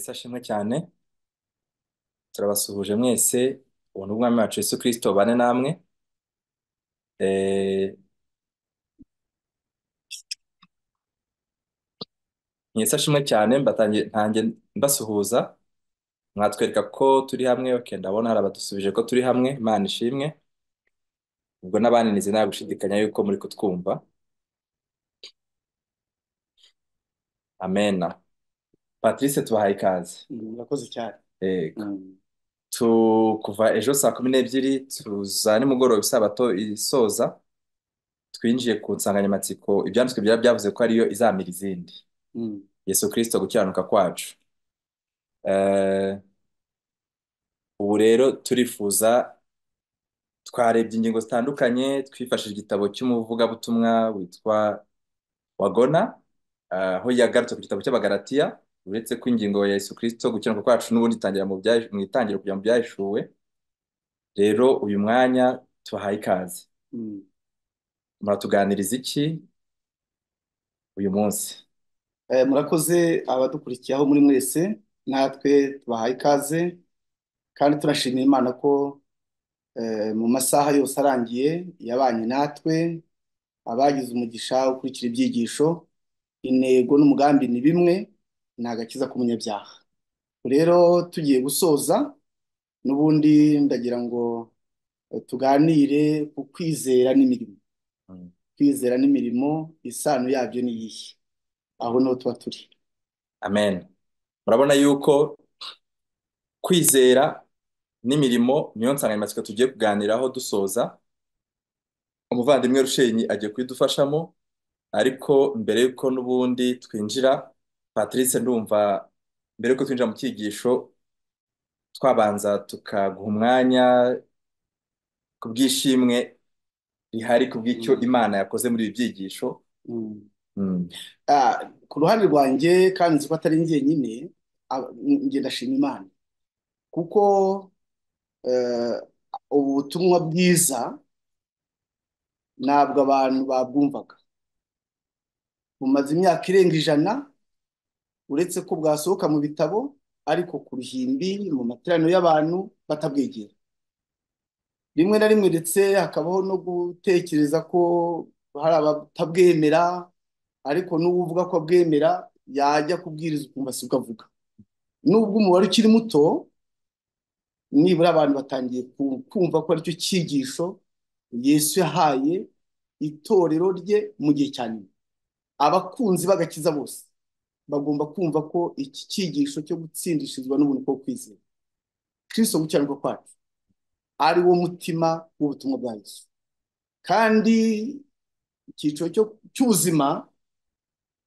ashimwe cyane turabasuhuje mwese ubu ni ubwami wacu Yesu Kristo bane namwe Eh, mwese ashimwe cyane mbatangiye ntange mbasuhuza mwatwereka ko turi hamwe okay ndabona hari abadusubije ko turi hamwe Imana ishimwe ubwo n'abananize nta gushidikanya yuko muri kutwumva amena Patrice tubahaye ikaze Mm, Murakoze cyane. yego Mm. tu kuva ejo saa kumi n'ebyiri tuza nimugoroba isabato isoza twinjiye ku nsanganyamatsiko ibyanditswe byari byavuze ko ariyo izamira izindi Mm. Yesu Kristo gukiranuka kwacu Eh, ubu rero turifuza twarebye ingingo zitandukanye twifashishije igitabo cy'umuvugabutumwa witwa Wagona eh, aho yagarutse ku gitabo cy'Abagalatiya uretse ko ingingo ya Yesu Kristo gukiranuka kwacu n'ubundi itangira mu byahi- mu itangiriro kujya mu byahishuwe rero uyu mwanya tubahaye ikaze Mm. muratuganiriza iki uyu munsi Eh, murakoze abadukurikiye aho muri mwese natwe tubahaye ikaze kandi turashimira Imana ko eh, mu masaha yose arangiye yabanye natwe abagize umugisha wo gukurikira ibyigisho intego n'umugambi ni bimwe ni agakiza k'umunyabyaha rero tugiye gusoza n'ubundi ndagira ngo eh, tuganire ku kwizera n'imirimo Mm. kwizera n'imirimo isano yabyo ni iyihe aho niho tuba turi amen murabona yuko kwizera n'imirimo niyo nsanganyamatsiko tugiye kuganiraho dusoza umuvandimwe Rushenyi agiye kubidufashamo ariko mbere y'uko n'ubundi twinjira Patrice ndumva mbere y'uko twinjira mu cyigisho twabanza tukaguha umwanya ku bw'ishimwe rihari ku bw'icyo Mm, Imana yakoze muri ibi byigisho mm. Mm, Ah, ku ruhande rwanjye kandi nzi ko atari njye nyine ab- njye ndashima Imana kuko eh, ubu butumwa bwiza ntabwo abantu babwumvaga bumaze imyaka irenga ijana uretse ko bwasohoka mu bitabo ariko ku ruhimbi mu materaniro y'abantu batabwegera rimwe na rimwe ndetse hakabaho no gutekereza ko hari abatabwemera ariko n'uwo uvuga ko abwemera yajya kubwiriza ukumva sibwo avuga nubwo umubare ukiri muto nibura abantu batangiye ku- kumva ko aricyo cyigisho Yesu yahaye itorero rye mu gihe cya nyuma abakunzi b'agakiza bose bagomba kumva ko iki cyigisho cyo gutsindishirizwa n'ubuntu bwo kwizera Kristo gukiranuka kwacu ari wo mutima w'ubutumwa bwa Yesu kandi icyiciro cyo- cy'ubuzima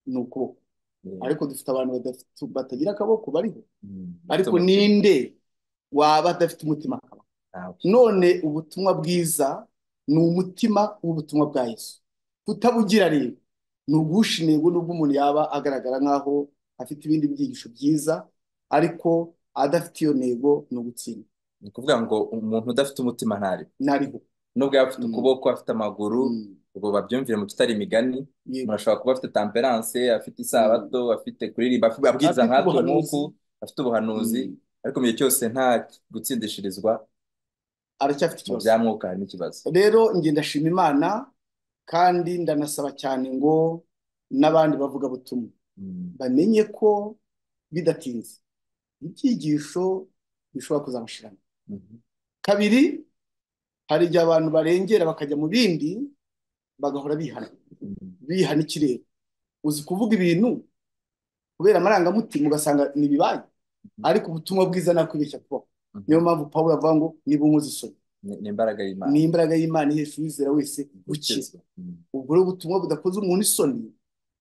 ni ukuboko yeah, ariko dufite abantu badafite batagira akaboko bariho mm, bafite ariko umutima ninde waba adafite umutima akaba nawe none ubutumwa bwiza ni umutima w'ubutumwa bwa Yesu kutabugira rero ni uguhisha intego nubwo umuntu yaba agaragara nk'aho afite ibindi byigisho byiza ariko adafite iyo ntego ni ugutsinda ni ukuvuga ngo umuntu udafite umutima ntari ntariho nubwo yaba afite Mm, ukuboko afite amaguru mm, ubwo babyumvire mu tutari imigani umuntu yego ashobora kuba afite temperance afite isabato Mm, afite kuririmba afite- abwiriza afite nkatwe nk'uku ubuhanuzi afite ubuhanuzi mm, ariko mu gihe cyose nta gutsindishirizwa mu aracyafite ikibazo bya mwuka hari n'ikibazo rero njye ndashima Imana kandi ndanasaba cyane ngo n'abandi bavugabutumwa Mm, bamenye ko bidatinze ibyigisho bishobora kuzabashirana mhm. kabiri hari igihe abantu barengera bakajya mu bindi bagahora bihana Mm, bihana ikirere uzi kuvuga ibintu kubera amarangamutima ugasanga ntibibaye mhm, ariko ubutumwa bwiza ntakwibeshya kubaho niyo mhm. mpamvu pawulo avuga ngo niba unkoze isoni ni ni imbaraga ni y'Imana imbaraga y'imana ihesha uwizera wese gukira gukizwa Mm, ubwo rero ubutumwa budakoze umuntu isoni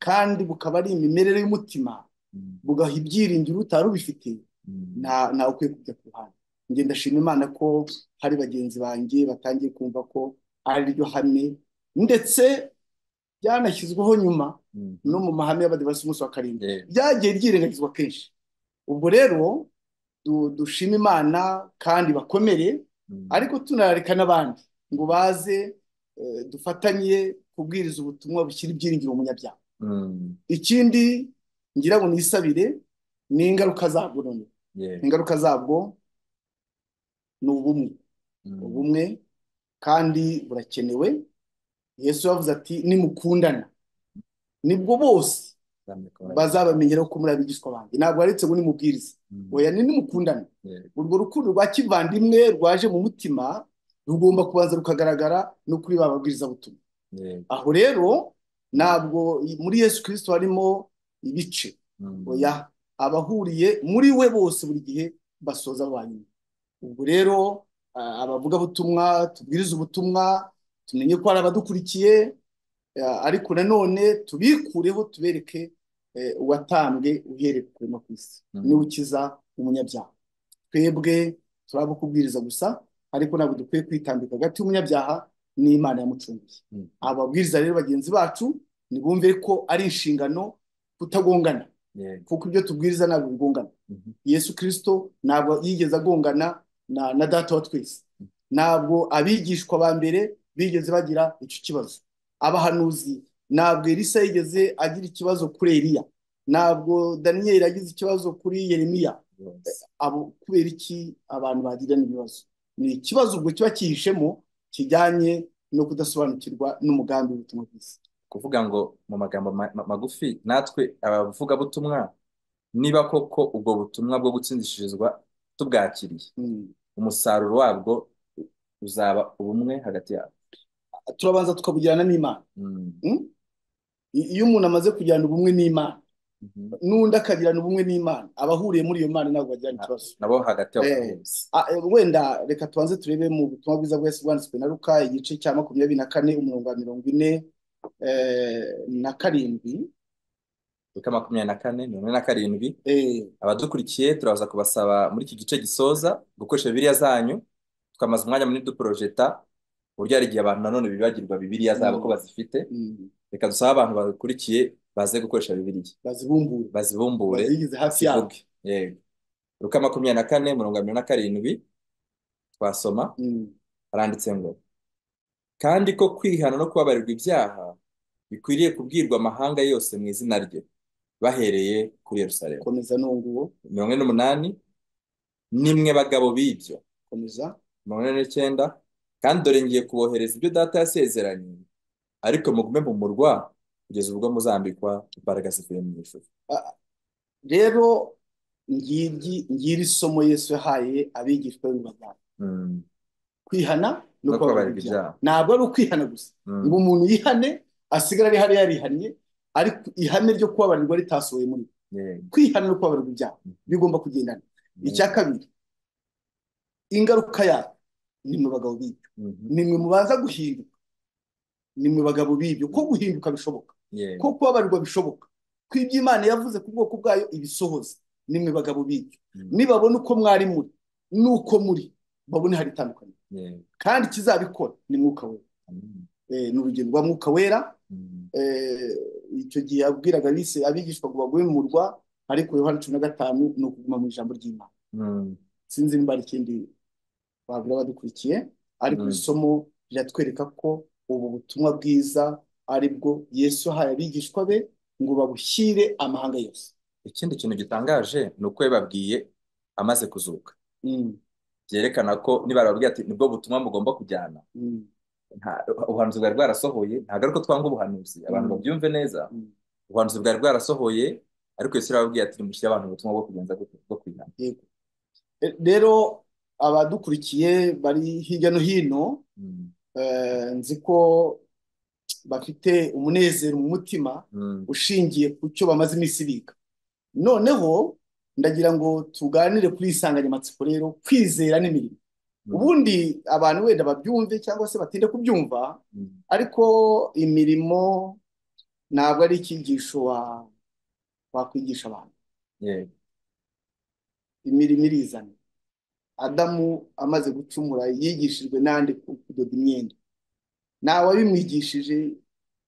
kandi bukaba ari imimerere y'umutima mm, bugaha ibyiringiro utari ubifite mm, nta ntawe ukwiye kujya ku ruhande njye ndashima imana ko hari bagenzi banjye batangiye kumva ko ari ryo hame ndetse byanashyizweho nyuma no mhm. mu mahame y'abadivasi umunsi wa karindwi Yeah. byagiye byirengagizwa kenshi ubwo rero du- dushime imana kandi bakomere Mm, ariko tunarareka n'abandi ngo baze eh, dufatanye kubwiriza ubutumwa bushyira ibyiringiro mu munyabyaha mm, ikindi ngira ngo nisabire n'ingaruka zabwo none yego ingaruka zabwo ni ubumwe Mm, ubumwe kandi burakenewe yesu yavuze ati nimukundana nibwo bose namwe ko bari- bazabamenyeraho ko muri abigishwa banjye ntabwo aretse ngo nimubwirize Mm, oya ni nimukundana yego urwo rukundo rwa kivandimwe rwaje mu mutima rugomba kubanza rukagaragara no kuri ba babwirizabutumwa yego aho rero Mm, ntabwo muri yesu kirisito harimo ibice oya mm, abahuriye muri we bose buri gihe basoza ba nyuma ubwo rero ah, abavugabutumwa tubwiriza ubutumwa tumenye ko hari abadukurikiye eh, ariko nanone tubikureho tubereke eh, uwatambwe uhereye ku no ku isi niwe mm, ukiza umunyabyaha twebwe turaba kubwiriza gusa ariko ntabwo dukwiye kwitambika hagati y'umunyabyaha n'Imana yamucunguye mm, ababwiriza rero bagenzi bacu nibumve ko ari inshingano kutagongana yego kuko ibyo tubwiriza ntabwo bigongana Mhm, yesu kirisito ntabwo yigeze agongana na, na data wa twese ntabwo abigishwa ba mbere bigeze bagira icyo kibazo abahanuzi ntabwo elisa yigeze agira ikibazo kuri eliya ntabwo daniyeli yagize ikibazo kuri yeremiya rwose abo kubera iki abantu bagirana ibibazo ni ikibazo ubwo kiba kihishemo kijyanye no kudasobanukirwa n'umugambi w'ubutumwa bwiza kuvuga ngo mu magambo ma- ma- magufi natwe abavugabutumwa niba koko ubwo butumwa bwo gutsindishirizwa tubwakiriye Mm. umusaruro wabwo uzaba ubumwe hagati yabo turabanza tukabugirana n'imana Mm, Mm? I- iyo umuntu amaze kugirana ubumwe n'imana mhm. n'undi akagirana ubumwe n'imana abahuriye muri iyo mana ntabwo bagirana Na- ikibazo nabo hagati yabo Eh, bakabizi a- eh, wenda reka tubanze turebe mu butumwa bwiza bwese bwanditswe na Luka igice cya makumyabiri na kane umurongo wa mirongo ine eh, na karindwi Luka makumyabiri na kane mirongo ine na karindwi Eh, abadukurikiye turaza kubasaba muri iki gice gisoza gukoresha bibiliya zanyu tukamaza umwanya munini duporojeta ku buryo hari igihe abantu nanone bibagirwa bibiliya zabo ko mm, bazifite mm, reka dusabe abantu badukurikiye baze gukoresha bibiliya bazibumbure bazibumbure bazigize hafi yabo bazivuge yego Luka makumyabiri na kane mirongo irindwi na karindwi twasoma Mm, haranditse ngo kandi ko kwihana no kubabarirwa ibyaha bikwiriye kubwirwa amahanga yose mu izina rye bahereye kuri Yerusalemu komeza nunguwo mirongo ine n'umunani nimwe bagabo b'ibyo komeza mirongo ine n'icyenda kandi dore ngiye kubohereza ibyo data yasezeranye ariko mugume mu murwa kugeza ubwo muzambikwa imbaraga zivuye mu ijuru A- rero ngiryi ngiri somo Yesu yahaye abigishwa be mu bajyanye Mm. kwihana no no kubabarira kubabarirwa ibyaha ibyaha ntabwo ari ukwihana gusa ngo Mm. umuntu yihane asigare ari hariya yarihannye ariko ihame ryo kubabarirwa ritasohoye muri we. yego kwihana no kubabarirwa ibyaha Mhm. bigomba kugendana icya yego kabiri ingaruka yayo ni mwe bagabo b'ibyo Mhm. ni mwe mubanza guhinduka ni mwe bagabo b'ibyo ko Mhm. guhinduka bishoboka ko yego kubabarirwa bishoboka ko ibyo Imana yavuze ku bwoko bwayo ibisohoza ni mwe bagabo b'ibyo Mm. nibabona uko mwari muri n'uko muri babone hari itandukaniro yego kandi ikizabikora ni mwuka wera Amen. Eh, ni urugero rwa mwuka wera Mm. eh, icyo gihe yabwiraga abise abigishwa ngo bagume mu murwa ariko yohani cumi na gatanu ni ukuguma mu ijambo ry'imana Mm. sinzi niba hari ikindi babura badukurikiye ariko iri Mm. somo riratwereka ko ubu butumwa bwiza ari bwo yesu yahaye abigishwa be ngo babushyire amahanga yose ikindi kintu gitangaje ni uko yababwiye amaze kuzuka Mm, byerekana ko niba bababwiye ati nibwo butumwa mugomba kujyana mm, nta- ubuhanuzi bwari bwarasohoye ntabwo ariko twanga ubuhanuzi abantu mm, babyumve neza mm. ubuhanuzi bwari bwarasohoye ariko Yesu yarababwiye ati nimushyire abantu ubutumwa bwo kugenza gute- bwo kwihana Yego. Eh, rero abadukurikiye bari hirya no hino Mm. eh, nzi ko bafite umunezero mu mutima Mm. ushingiye ku cyo bamaze iminsi biga noneho ndagira ngo tuganire kuri iyi nsanganyamatsiko rero kwizera n'imirimo Mm. ubundi abantu wenda babyumve cyangwa se batinde kubyumva Mm. ariko imirimo ntabwo ari icyigisho wa- wakwigisha abantu yego imirimo irizana adamu amaze gucumura yigishijwe n'andi ku- kudoda imyenda ntawe wabimwigishije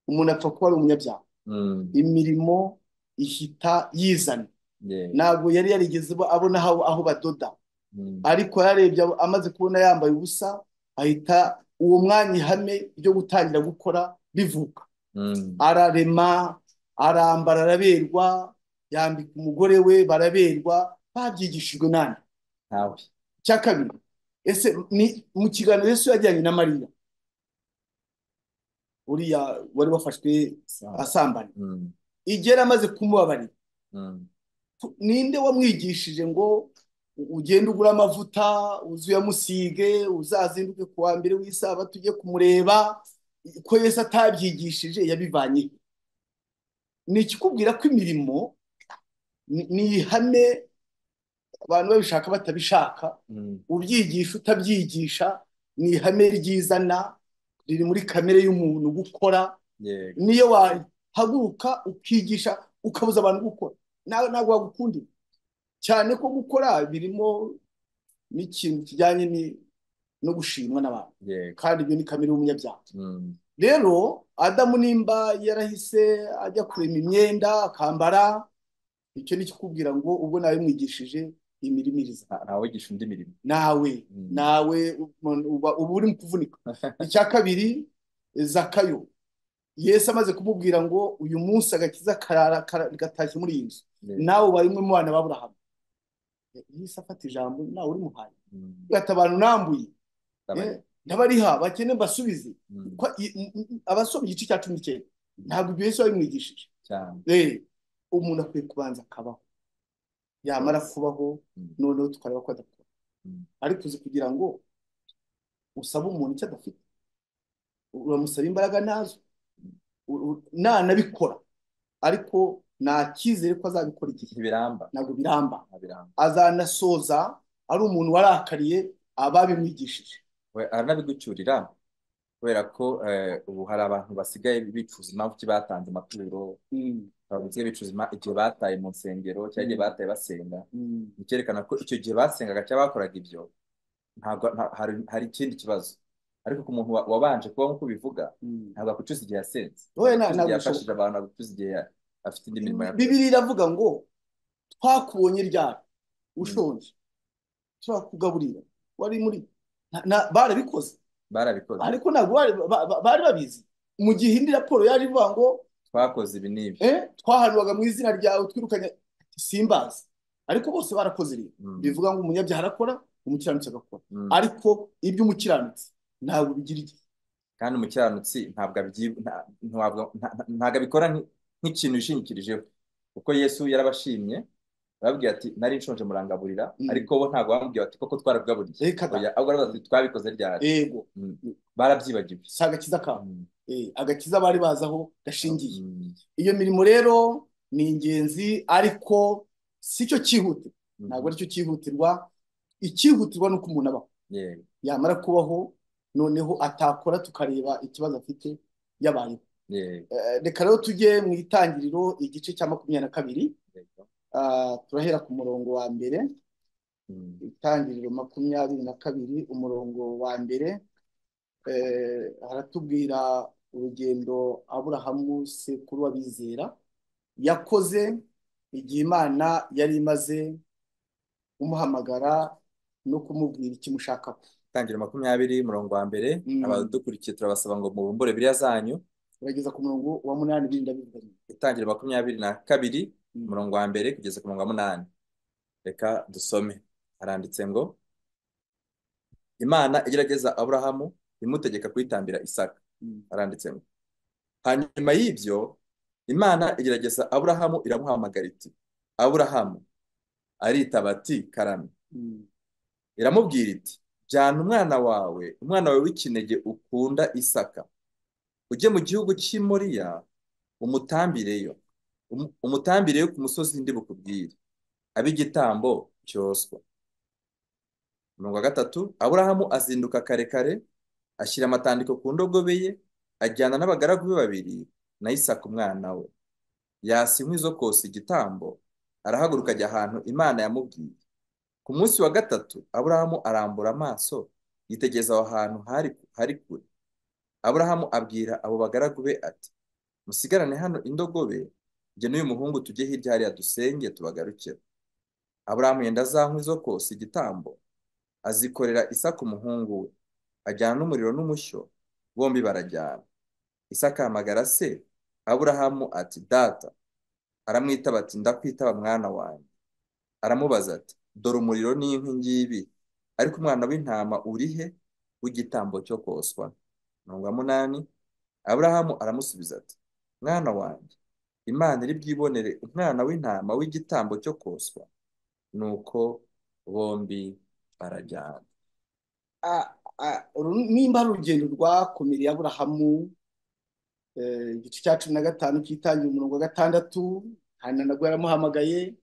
umuntu apfa kuba ari umunyabyaha Mm. imirimo ihita yizana yego ntabwo yari yarigeze abona aho aho badoda Mm. ariko yarebye abo- amaze kubona yambaye ubusa ahita uwo mwanya ihame ryo gutangira gukora rivuka Mm. ararema arambara araberwa yambika umugore we baraberwa babyigishijwe nande ntawe icya kabiri ese ni mu kiganiro Yesu yajyanye na Mariya uriya wari wafashwe Samba. asambana Mm, igera amaze kumubabarira mm, ninde wamwigishije ngo ugende ugure amavuta uze uyamusige uzazinduke ku wa mbere w'isabato ujye kumureba ko Yesu atabyigishije yabivanye he? ni ikikubwira ko imirimo ni ni ihame abantu babishaka batabishaka mm. ubyigisha utabyigisha ni ihame ryizana riri muri kamere y'umuntu gukora yego niyo wahaguruka ukigisha ukabuza abantu gukora nawe ntabwo wagukundira cyane ko gukora birimo n'ikintu kijyanye ni- no gushimwa n'abantu yego kandi ibyo ni kamere y'umunyabyaha Mm, rero adamu nimba yarahise ajya kurema imyenda akambara icyo ni ikikubwira ngo ubwo nawe mwigishije imirimo iriza nta- ntawigisha undi mirimo nawe Mm. nawe umuntu uba uba uri mu kuvunika icya kabiri zakayo yesu amaze kumubwira ngo uyu munsi agakiza karara kara- gatashye muri iyi nzu Yego. nawe ubaye umwe mu bana b'aburahamu yesu afata ijambo nawe urimuhaye Mm, ati abantu nambuye ndabari- eh, ndabariha bakene mbasubize mm, Ko- i- m- m- abasoma igice cya cumi n'icyenda ntabwo ibyo yesu yabimwigishije cyane Eh, umuntu akwiye kubanza akabaho yamara Yes. kubaho Mm, noneho tukareba ko adakora mm, ariko uzi kugira ngo usaba umuntu icyo adafite uramusaba imbaraga ntazo U- u- nanabikora ariko nta cyizere ko azabikora igihe ntibiramba ntabwo biramba ntabiramba azanasoza ari umuntu warakariye ababimwigishije we aranabigucyurira kubera ko eh, ubu hari abantu basigaye bicuza impamvu ki batanze amaturo Mm, abantu basigaye bicuza ima- igihe bataye mu nsengero cyangwa igihe mm, bataye basenga mm. bikerekana ko icyo gihe basengaga cyangwa bakoraga ibyo ntabwo nta- hari hari ikindi kibazo ariko ku muntu wa- wabanje kuba nk'uko ubivuga Mm. ntabwo akucuza igihe yasenze wowe ntabwo akucuza na- igihe ntabwo yafashije bishoboka abantu ntabwo akucuza igihe ya- afite indi mirimo yakoze bibiri iravuga ngo twakubonye ryari Mm. ushonje turakugaburira wari muri na- na- barabikoze barabikoze ariko ntabwo bari ba- ba- bari babizi mu gihe indi raporo yari ivuga ngo twakoze ibi n'ibi eh, twahanwaga mu izina ryawe twirukanye simbazi ariko bose barakoze rero Mm, bivuga ngo umunyabyaha arakora umukiranutsi agakora mm. ariko iby'umukiranutsi ntabwo bigira igihe kandi umukiranutsi ntabwo abyi- nta- ntabwo nta- nta- ntabwo abikora nk- nk'ikintu yishingikirijeho kuko yesu yarabashimye arababwira ati nari nshonje murangaburira Mm. ariko bo ntabwo bamubwira bati koko twarabwaburiye reka da oya ahubwo arabaza ati twabikoze ryari ego Mm, barabyibagiwe si agakiza kabo Mm, Eh, agakiza bari bazaho gashingiye mm, iyo mirimo rero ni ingenzi ariko si cyo cyihutirwa ntabwo mhm. aricyo cyihutirwa icyihutirwa ni uko umuntu abaho Yego, yamara kubaho noneho atakora tukareba ikibazo afite yabayeho yego, Eh, reka rero tujye mu itangiriro igice cya makumyabiri na kabiri yego. Ah, turahera ku murongo wa mbere Mm, itangiriro makumyabiri na kabiri umurongo wa mbere Eh, haratubwira urugendo Aburahamu sekuru w'abizera yakoze igihe Imana yari imaze kumuhamagara no kumubwira icyo imushakaho. Tangiriro makumyabiri murongo wa mbere Mm, abadukurikiye turabasaba ngo mubumbure biriya zanyu Turageza ku murongo wa munani birinda bivuga nyuma. itangiriro makumyabiri na kabiri Mm. umurongo wa mbere kugeza ku murongo wa munani reka dusome haranditse ngo Imana igerageza Aburahamu imutegeka kuyitambira Isaka Mm. haranditse ngo hanyuma y'ibyo Imana igerageza Aburahamu iramuhamagara iti Aburahamu aritaba ati karame Mm. iramubwira iti jyana umwana wawe umwana wawe w'ikinege ukunda Isaka ujye mu gihugu cy'i Moriya umutambireyo Umu- umutambireyo ku musozi ndi bukubwire abe igitambo cyoswa Umurongo wa gatatu Aburahamu azinduka kare kare ashyira amatandiko ku ndogobe ye ajyana n'abagaragu be babiri na Isaka umwana we yasa inkwi zo kosa igitambo arahaguruka ajya ahantu Imana yamubwiye ku munsi wa gatatu Aburahamu arambura amaso yitegereza aho hantu hari hari kure Aburahamu abwira abo bagaragu be ati musigarane hano indogobe jye n'uyu muhungu tujye hirya hariya dusenge tubagarukire Aburahamu yenda za nkwi zo kosa igitambo azikorera Isaka umuhungu we ajyana n'umuriro n'umushyo bombi barajyana Isaka ahamagara se Aburahamu ati data aramwitaba ati ndakwitaba mwana wanjye aramubaza ati dore umuriro n'inkwi ngibi ariko umwana w'intama uri he w'igitambo cyo koswa mirongo munani aburahamu aramusubiza ati mwana wanjye imana iri bwibonere umwana w'intama w'igitambo cyo koswa nuko bombi barajyana Ah, ah, uru nimba ari urugendo rwakomereye Aburahamu eh, igice cya cumi na gatanu cyitangiye umurongo wa gatandatu hanyuma nabwo yaramuhamagaye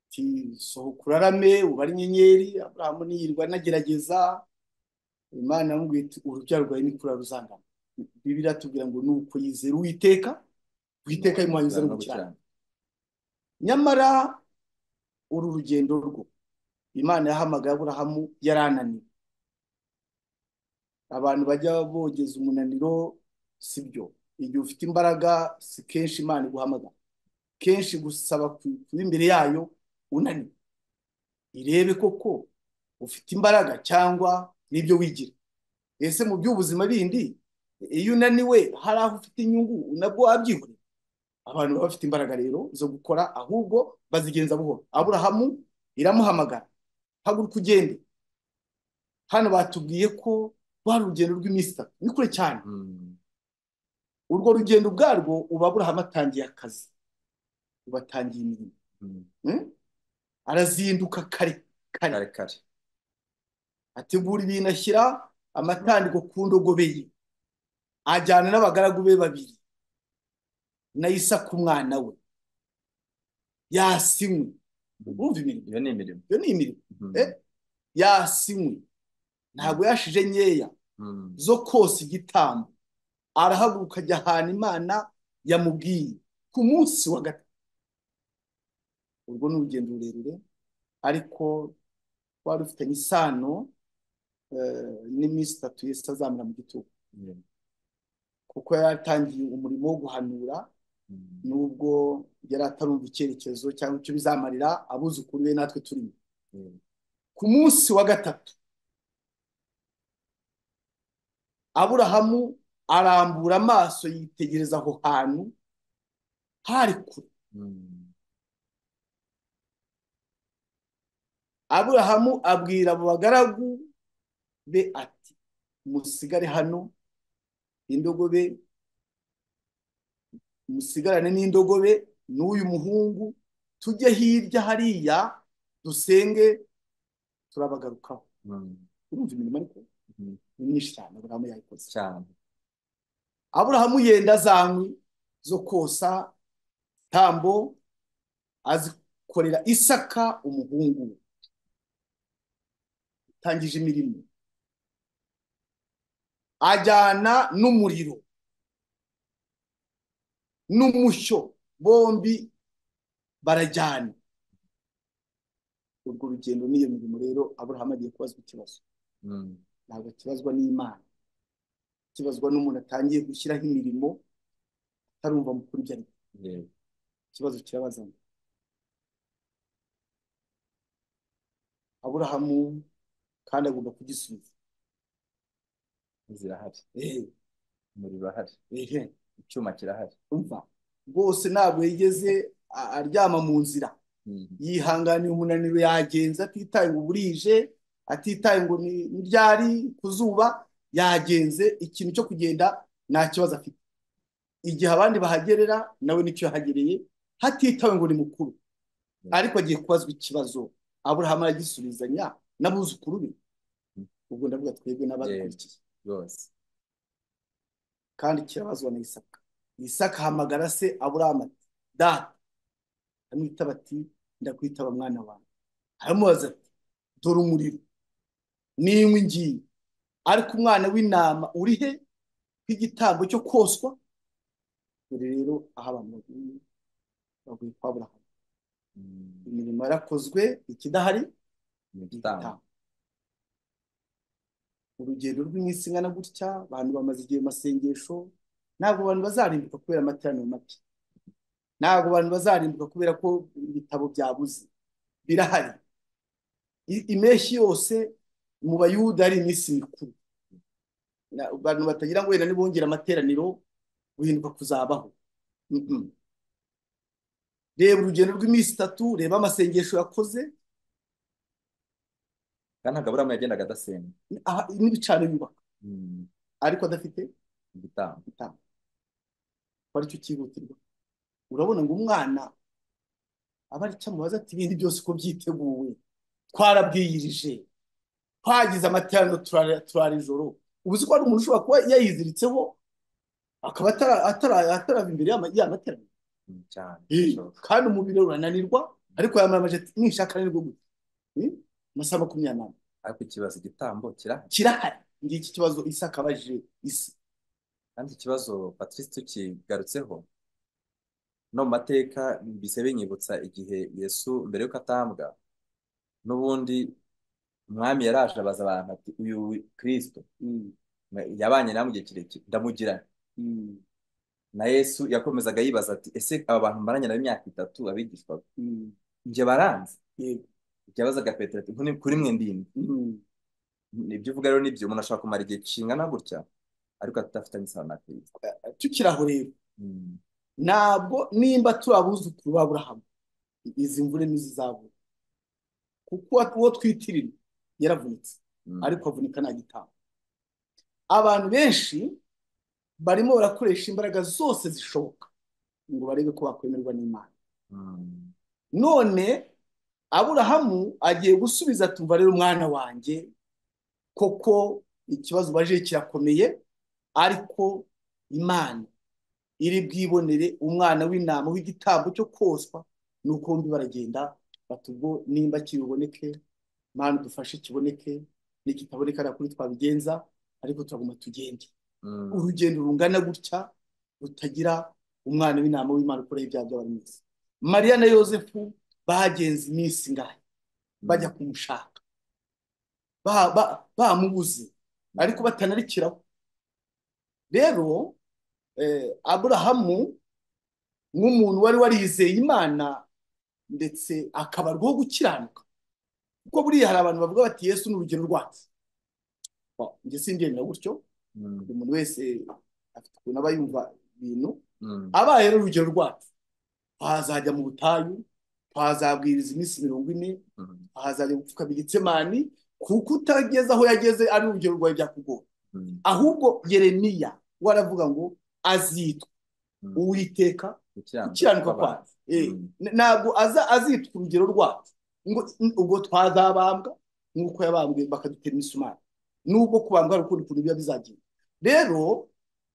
ati sohoka urarame ubare inyenyeri Aburahamu niyirwa anagerageza Imana yaramubwiye iti urubyaro rwawe nikura ruzangana Bibiliya iratubwira ngo ni uko yizera Uwiteka Uwiteka nuko yimuha yizera yizera no n'ubukiranirwa gukiranuka nyamara uru rugendo rwo Imana yahamagaye Aburahamu yarananiwe abantu bajya bogeza umunaniro si byo igihe ufite imbaraga si kenshi Imana iguhamagara kenshi gusaba ku- kuba imbere yayo unaniwe irebe koko ufite imbaraga cyangwa n'ibyo wigira ese mu by'ubuzima bindi iyo unaniwe hari aho ufite inyungu nabwo wabyihorera abantu baba bafite imbaraga rero zo gukora ahubwo bazigenza buhoro aburahamu iramuhamagara haguruka ugende hano batubwiye ko rwari urugendo rw'iminsi itatu ni kure cyane Mm. urwo rugendo ubwarwo ubu aburahamu atangiye akazi ubu atangiye imirimo Mm. Mm? arazinduka kare kare kare kare ategura ibintu ashyira amatandiko ku ndogobe ye ajyana n'abagaragu be babiri na Isaka umwana we yasinywe Mm. urumva imirimo iyo ni imirimo iyo ni imirimo Eh? Mm. yasinywe Mm. ntabwo yashije nkeya Mm. zo kosa igitambo arahaguruka ajya ahantu imana yamubwiye ku munsi wa gatatu urwo ni urugendo rurerure ariko rwari rufitanye isano eh, n'iminsi itatu yesu azamara mu gitugu Mm. kuko yari atangiye umurimo wo guhanura Mm. nubwo yari atarumva icyerekezo cyangwa icyo bizamarira abuzukuru be natwe turimo Mm. ku munsi wa gatatu aburahamu arambura amaso yitegereza aho hantu hari kure Mm. aburahamu abwira abo bagaragu be ati musigare hano indogobe musigarane n'indogobe n'uyu muhungu tujye hirya hariya dusenge turabagarukaho Mm. urumva imirimo ariko Mm. ni myinshi cyane aburahamu yayikoze cyane aburahamu yenda za nkwi zo kosa tambo azikorera isaka umuhungu we atangije imirimo ajyana n'umuriro n'umushyo bombi barajyana urwo rugendo n'iyo mirimo rero aburahamu agiye kubazwa ikibazo Mm. ntabwo akibazwa n'imana akibazwa n'umuntu atangiye gushyiraho imirimo atarumva mu kuri ibyo ari byo. yego ikibazo kirabazana aburahamu kandi agomba kugisubiza zirahari ehe umuriro urahari ehe icyuma kirahari umva rwose ntabwo yigeze a- aryama mu nzira Mm. yihanganiye umunaniro yagenze atitaye ngo burije atitaye ngo ni ni ryari ku zuba yagenze ikintu cyo kugenda nta kibazo afite igihe abandi bahagerera nawe nicyo yahagereye hatitawe ngo ni mukuru Yego. ariko agiye kubazwa ikibazo aburahamu aragisubizanya n'abuzukuru be Mm. ubwo ndavuga twebwe yego n'abadukurikiye rwose kandi kirabazwa na isaka isaka ahamagara se aburahamu ati data amwitaba ati ndakwitaba mwana wawe aramubaza ati dore umuriro n'inkwi ngiye ariko umwana w'intama uri he nk'igitambo cyo koswa dore rero aho abantu baguye baguye kwa Aburahamu Mm. imirimo yarakozwe ikidahari ni ni igitambo igitambo urugendo rw'iminsi ingana gutya abantu bamaze igihe mu masengesho ntabwo abantu bazarimbuka kubera amateraniro make ntabwo abantu bazarimbuka kubera ko ibitabo byabuze birahari I- impeshyi yose mu bayuda ari iminsi mikuru Na- abantu batagira ngo wenda nibongera amateraniro guhinduka kuzabaho Mm-mm. reba urugendo rw'iminsi itatu reba amasengesho yakoze kandi ntabwo aburamu yagendaga adasenga aha n'ibicaro yubaka Mm, ariko adafite igitambo igitambo ko aricyo cyihutirwa urabona ngo umwana aba ari cyo amubaza ati ibindi byose uko byiteguwe twarabwiyirije twagize amateraniro turara turara ijoro ubu uzi ko hari umuntu ushobora kuba yayiziritseho akaba atara- atara- atarava imbere y'ama- y'amateraniro Mm, cyane Eh, birashoboka kandi umubiri urananirwa ariko yambaye amajeti nishaka nibwo gute Eh, amasaha makumyabiri n'ane ariko ikibazo igitambo kirahari kirahari ngiki kibazo isi akabajije isi kandi ikibazo patrice tukigarutseho no mu mateka bise binyibutsa igihe yesu mbere y'uko atambwa n'ubundi umwami yaraje abaza abantu ati uyu kirisito Mm, yabanye namwe igihe kirekire ndamugira nte?" mm, na yesu yakomezaga yibaza ati ese aba bantu mbaranye nabo imyaka itatu abigishwa mm, njye baranze yego ikibabazaga petero ati "Kuri- kuri mwe ndinde Mm, ibyo uvuga rero nibyo umuntu ashobora kumara igihe kingana gutya ariko atafitanye isano na kirisito tukiri aho rero Mm. ntabwo nimba turi abuzukuru ba burahamu izi mvune ntizizabura kuko uwo twitirira yaravunitse Mm. ariko avunika nta gitabo abantu benshi barimo barakoresha imbaraga zose zishoboka ngo barebe ko bakwemerwa n'imana Mm. none aburahamu agiye gusubiza ati umva rero umwana wanjye koko ikibazo ubajije kirakomeye ariko imana iri bwibonere umwana w'intama w'igitambo cyo koswa nuko bombi baragenda bati ubwo nimba kiri buboneke mana dufashe kiboneke nikitaboneka nta kuri twabigenza ariko turaguma tugende Mm. urugendo rungana gutya rutagira umwana w'intama w'Imana ukoraho ibyaha by'abantu mwese mariya na yosefu bagenze iminsi ingahe bajya Mm. kumushaka ba- ba- bamubuze ariko batanarikiraho rero eh, aburahamu nk'umuntu wari warizeye imana ndetse akabarwaho gukiranuka kuko buriya hari abantu bavuga bati yesu ni urugero rwacu Wa, njye sindenda gutyo Mm. buri muntu wese afite ukuntu aba yumva ibintu Mm. abaye rero urugero rwacu twazajya mu butayu twazabwiriza iminsi mirongo ine Mm. twazajya gupfukamira igitsemani kuko utageze aho yageze ari urugero rwawe byakugora Mm. ahubwo yeremiya we aravuga ngo azitwa Mm. uwiteka gukiranuka gukiranuka kw'abantu kwacu Eh, Mm. n- ntabwo aza azitwa urugero rwacu ngo n- ubwo twazabambwa nk'uko yabambwe bakadutera imisumari n'ubwo kubambwa hari ukundi kuntu biba bizagenda rero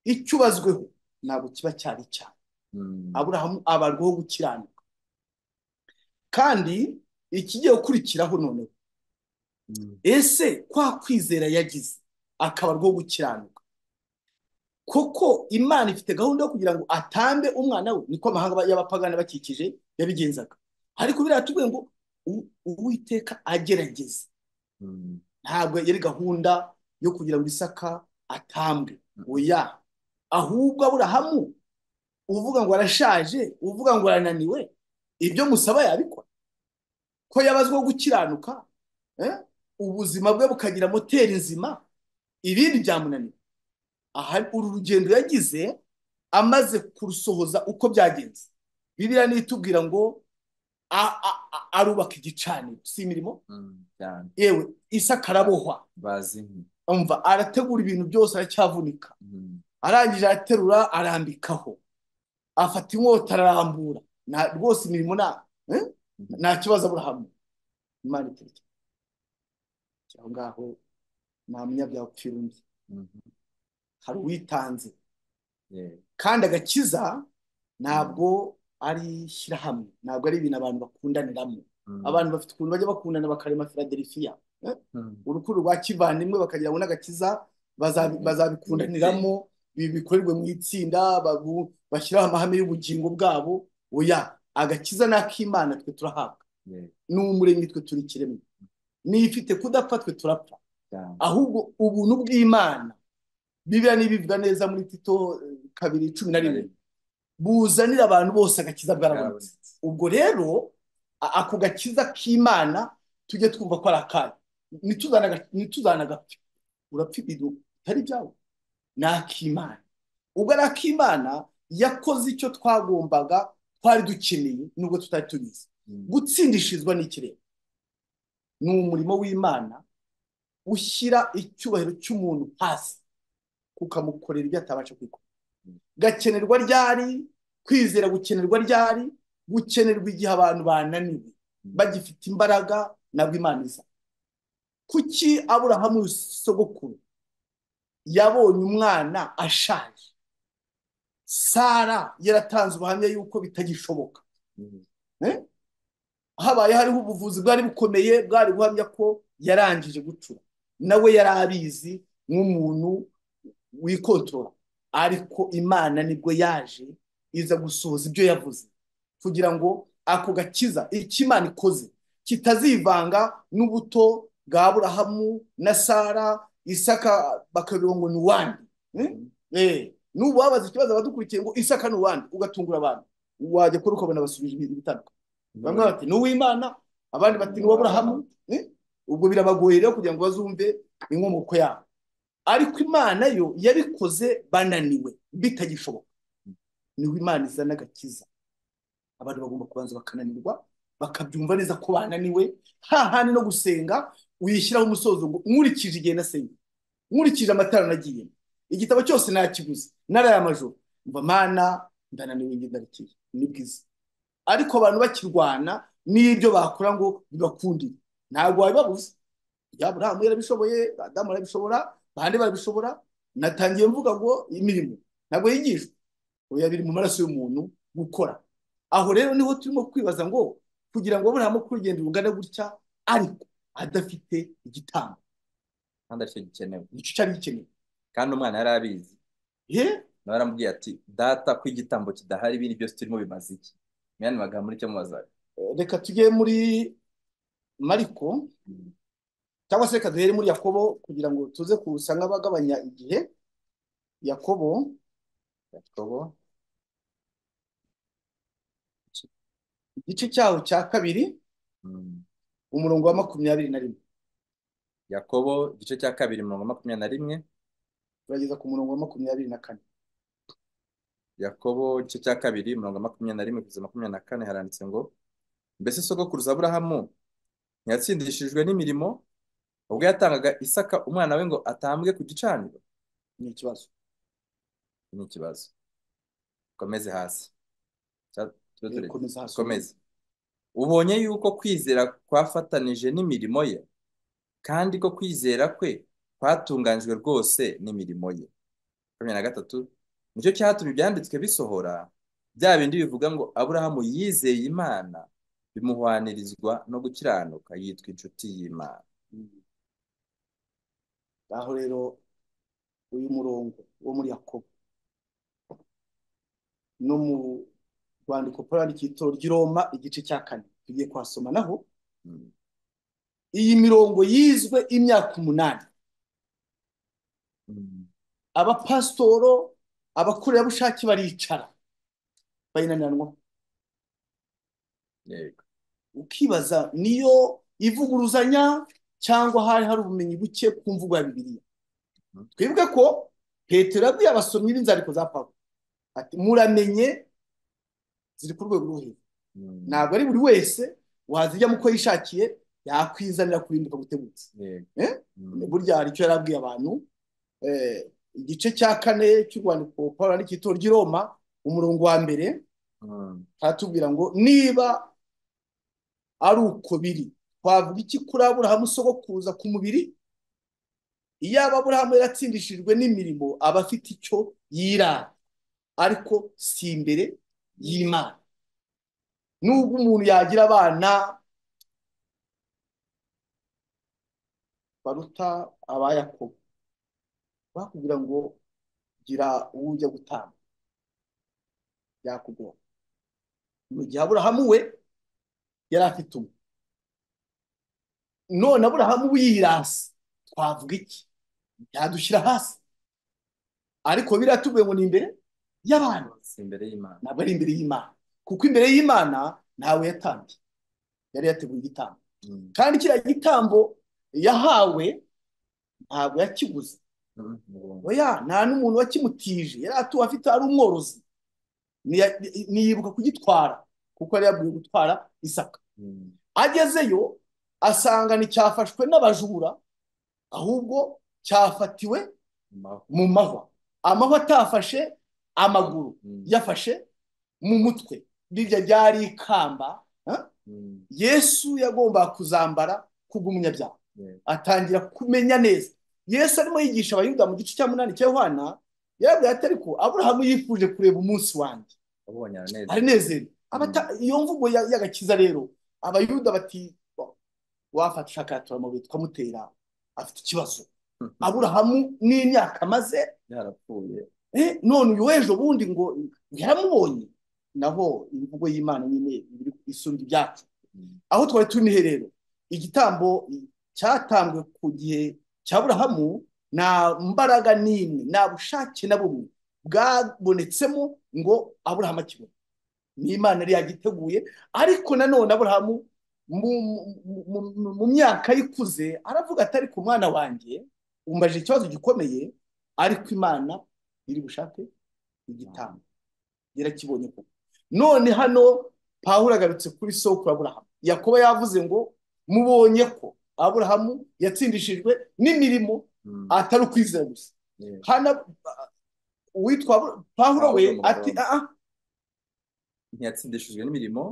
icyo ubazweho ntabwo kiba cyari cyane Mm. aburahamu abarwaho gukiranuka kandi ikigiye gukurikiraho noneho Mm. ese kwa kwizera yagize akabarwaho gukiranuka koko imana ifite gahunda yo kugira ngo atambe umwana we niko amahanga y'abapagani bakikije yabigenzaga ariko biriya tuvuye ngo u- uwiteka agerageza Mm. ntabwo yari gahunda yo kugira ngo isaka atambwe oya ahubwo aburahamu uvuga ngo arashaje uvuga ngo arananiwe ibyo musaba yabikora ko yabazwaho gukiranuka eh, ubuzima bwe bukagira moteri nzima ibindi byamunaniye aha uru rugendo yagize amaze kurusohoza uko byagenze bibiriya nitubwira ngo a- a- a- arubaka igicaniro si imirimo Mm. cyane yewe isaka arabohwa bazi nti umva arategura ibintu byose aracyavunika Mm. arangije araterura arambikaho afata inkota ararambura nta rwose imirimo nta eh? Mm. nta kibazo aburahamu imana iturya aho ngaho nta munyabyaha upfira undi Mm. hari uwitanze Yeah. kandi agakiza Mm. ntabwo ari ishyirahamwe ntabwo ari ibintu abantu bakundaniramo Mm. abantu bafite ukuntu bajya bakundana bakarema filadelifiya Eh? Mm. urukundo rwa kivandimwe bakagira ngo n'agakiza bazabi- Mm. bazabikundaniramo bi- bikorerwe mu itsinda babu- bashyiraho amahame y'ubugingo bwabo oya agakiza ni ak'imana twe turahabwa Yeah. n'umuremyi twe turi ikiremwa n'ifite kudapfa twe turapfa cyane ahubwo ubuntu bw'imana bibiliya n'ibivuga neza muri tito eh, kabiri cumi na rimwe Ariko buzanira abantu bose agakiza bwarabonetse bwarabonetse ubwo rero a- ako gakiza k'imana tujye twumva ko ari akacu nituzanagapfa urapfa ibintu bitari byawe ni ak'imana ubwo ari ak'imana yakoze icyo twagombaga twari dukeneye nubwo tutari tubizi gutsindishirizwa n'ikirenga ni umurimo w'imana ushyira icyubahiro cy'umuntu hasi ukamukorera ibyo atabasha kwikora gakenerwa ryari kwizera gukenerwa ryari gukenerwa igihe abantu bananiwe bagifite imbaraga nabwo imana iza kuki aburahamu sogokuru yabonye umwana ashaje sara yaratanze ubuhamya yuko bitagishoboka Eh? habaye hariho ubuvuzi bwari bukomeye bwari guhamya ko yarangije gucura nawe yari abizi nk'umuntu wikotora ariko imana nibwo yaje iza gusohoza ibyo yavuze kugira ngo ako gakiza icyo imana ikoze kitazivanga n'ubuto bwa aburahamu na sara isaka bakabirongo ngo ni uwandi Eh? Eh, n'ubu babaza ikibazo abadukurikiye ngo isaka ni uwandi ugatungura abantu wajya kuri ukabona basubije ibitandukanye bamwe bati ni uw'imana abandi bati ni uw'aburahamu Eh? ubwo birabagoye rero kugira ngo bazumve inkomoko yabo ariko imana yo yabikoze bananiwe bitagishoboka niho imana izana agakiza abantu bagomba kubanza bakananirwa bakabyumva neza ko bananiwe hahandi no gusenga wishyiraho umusozo ngo nkurikije igihe nasenye nkurikije amatara nagiye igitabo cyose nakiguze naraye amajoro mva mana ndananiwe njye ndarikiye ni bwiza ariko abantu bakirwana n'ibyo bakora ngo bibakundire ntabwo wabibabuza ya burahamu yarabishoboye adamu arabishobora bande barabishobora natangiye mvuga ngo imirimo ntabwo yigishwa oya biri mu maraso y'umuntu gukora aho rero niho turimo kwibaza ngo kugira ngo burahamu ko urugendo rungana gutya ariko adafite igitambo kandi aricyo gikenewe nicyo cyari gikenewe kandi umwana yari abizi he nawe aramubwiye ati data ko igitambo kidahari ibindi byose turimo bimaze iki mwanya magambo nicyo mubazaga reka tujye muri mariko cyangwa se reka duhere muri yakobo kugira ngo tuze kuwusa nk'abagabanya igihe yakobo yakobo igice cyaho cya kabiri mm, umurongo wa makumyabiri na rimwe yakobo igice cya kabiri mirongo makumyabiri na rimwe turageza ku murongo wa makumyabiri na kane yakobo igice cya kabiri mirongo makumyabiri na rimwe kugeza makumyabiri na kane haranditse ngo mbese sogokuruza aburahamu ntiyatsindishijwe n'imirimo ubwo yatangaga isaka umwana we ngo atambwe ku gicaniro ni ikibazo Iki ni ikibazo komeze hasi Cya- tube Eh, tureke. komeza hasi komeze ubonye yuko kwizera kwafatanije n'imirimo ye kandi ko kwizera kwe kwatunganijwe rwose n'imirimo ye makumyabiri na gatatu nicyo cyatumye ibyanditswe bisohora bya bindi bivuga ngo aburahamu yizeye imana bimuhwanirizwa no gukiranuka yitwa inshuti y'imana aho rero uyu murongo wo muri yakobo no mu rwandiko paul yandikiye itoro ry'i roma igice cya kane tugiye kuhasoma naho Mm. iyi mirongo yizwe imyaka umunani Mm. abapasitoro abakorerabushake baricara bayinanirwa yego ukibaza niyo ivuguruzanya cyangwa hari hari ubumenyi buke ku mvugo ya bibiliya Mhm. twibuke ko petero yabwiye abasomyi b'inzandiko za pawulo ati muramenye ziri ku rwego rwo hejuru Mm. ntabwo ari buri wese wazijyamo uko yishakiye yakwizanira kurimbuka gutegutse yego Eh? Mm. burya hari icyo yari abwiye abantu Eh, igice cya kane cy'urwandiko paul yandika itorero ry'i roma umurongo wa mbere Mm. aratubwira ngo niba ari uko biri twavuga iki kuri aburahamu sogokuruza ku mubiri iyaba aburahamu yaratsindishijwe n'imirimo aba afite icyo yirata ariko si imbere y'imana nubwo umuntu yagira abana baruta abayakobo bakubwira ngo gira uwo ujya gutanga yakugora mu gihe aburahamu we yari afite umwe none aburahamu yirasi twavuga iki yadushyira hasi ariko biriya tuvuye ngo ni imbere y'abantu si imbere y'imana ntabwo ari imbere y'imana kuko imbere y'imana ntawe yatambye yari yateguye igitambo Mm. kandi kiriya gitambo yahawe ntabwo yakiguze Mm. oya nta n'umuntu wakimutije yari atuwe afite ari umworozi niya- niyibuka kugitwara kuko yari yabwiwe gutwara isaka Mm. agezeyo asanga nticyafashwe n'abajura ahubwo cyafatiwe Maho. mu mahwa amahwa atafashe amaguru Mm. yafashe mu mutwe birya ryari ikamba ha? Mm. yesu yagombaga kuzambara kubw'umunyabyaha Yeah. atangira kumenya neza yesu arimo yigisha abayuda mu gice cya munani cya yohana yarabwira ati ariko aburahamu yifuje kureba umunsi wanjye Wabonye aranezerwa. aranezerwa Mm. Abata- iyo mvugo ya- y'agakiza rero abayuda bati "Wa- wafata ushaka turamabuye tukamutera afite ikibazo aburahamu n'imyaka amaze Yarapfuye. eh, none uyu w'ejo bundi ngo yaramubonye nabo imvugo y'imana nyine iri- isumba ibyacu Mm. aho twari turi nihe rero igitambo cyatambwe ku gihe cya burahamu nta mbaraga n'imwe nta bushake na bumwe bwabonetsemo ngo aburahamu akibone ni imana yari yagiteguye ariko nanone aburahamu mu, mu, mu, mu, mu myaka ikuze aravuga ati ariko umwana wanjye umbaje ikibazo gikomeye ariko imana iri bushake igitambo yarakibonye koko none hano pawulo agarutse kuri soko ya aburahamu yakoba yavuze ngo mubonye ko aburahamu yatsindishijwe n'imirimo Mm. atari ukwizera gusa Yeah. hano uwitwa Abura- pawulo we Pawulo mu ati Roma. "Ah, ah, ntiyatsindishijwe n'imirimo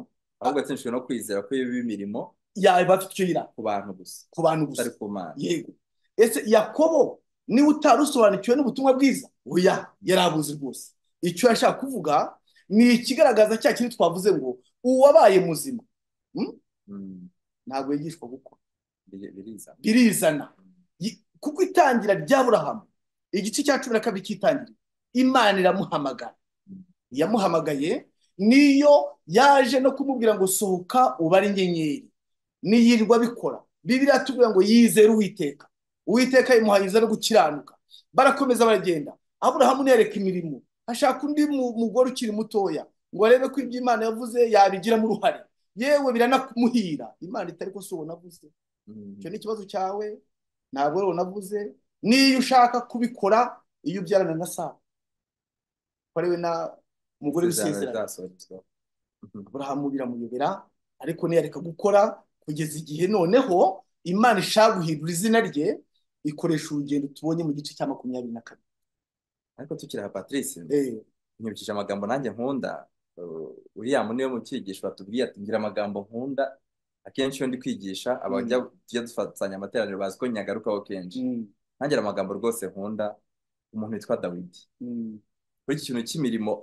ahubwo yatsindishijwe no kwizera ko biba imirimo yaba afite icyo yira ku bantu gusa ku bantu gusa atari ku mana yego ese yakobo niba utari usobanukiwe n'ubutumwa bwiza oya yari abuzi rwose icyo yashaka kuvuga ni ikigaragaza cya kintu twavuze ngo uwabaye muzima hmm? Mm. ntabwo yigishwa gukora Biri- biriza birizana Mm. Yi- kuko itangira rya burahamu igice cya cumi na kabiri cy'itangira imana iramuhamagara Mm. yamuhamagaye niyo yaje no kumubwira ngo sohoka ubare inyenyeri niyirirwa abikora bibiriya tubwira ngo yizere uwiteka uwiteka yimuhayiza no gukiranuka barakomeza baragenda aburahamu niyereka imirimo ashaka undi mu- mugore ukiri mutoya ngo arebe ko ibyo imana yavuze yabigiramo uruhare yewe biranamuhira imana itari ko si uwo navuze icyo Mm. ni ikibazo cyawe ntabwo rero navuze niyo ushaka kubikora iyo ubyarana na sara warewe na mugore Isezerano w'isezerano rizasohozwa. Mhm. aburahamu biramuyobera ariko ntiyareka gukora kugeza igihe noneho imana ishaka guhindura izina rye ikoresha urugendo tubonye mu gice cya makumyabiri na kabiri ariko tukiri aha patrice Eh, nkurikije amagambo nanjye nkunda uh, uriya niwe mu cyigisho batubwiye ati ngira amagambo nkunda akenshi iyo ndi kwigisha abajya tujya dufatanya amateraniro bazi ko nyagarukaho kenshi mm, ntangira amagambo rwose nkunda umuntu witwa dawidi mm, kuri iki kintu cy'imirimo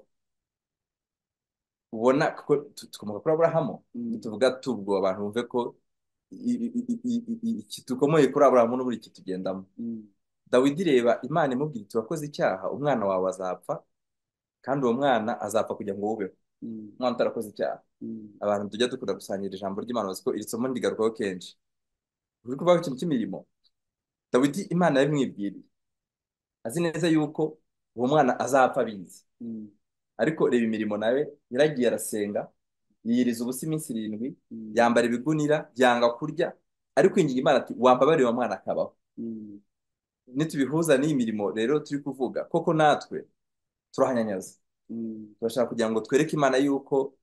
ubona kuko tu- tukomoka kuri aburahamu mm, tuvuga tubwo abantu bumve ko i- i- i- i- i- iki dukomoye kuri aburahamu n'uburyo kitugendamo mm, dawidi reba imana imubwira iti wakoze icyaha umwana wawe azapfa kandi uwo mwana azapfa kugira ngo wubeho mm, umwana utarakoze icyaha mm, abantu tujya dukunda gusangira ijambo ry'Imana bazi ko iri somo ndigarukaho kenshi buri kubaho ikintu cy'imirimo dawidi imana yabimwibwiriye azi neza yuko uwo mwana azapfa abizi mm, ariko reba imirimo nawe yaragiye arasenga yiyiriza ubusa iminsi irindwi mm, yambara ibigunira yanga kurya ariko ingingo imana ati wambabarire uwo mwana akabaho mm, nitubihuza n'iyi mirimo rero turi kuvuga koko natwe turahanyanyaza mm, turashaka kugira ngo twereke imana yuko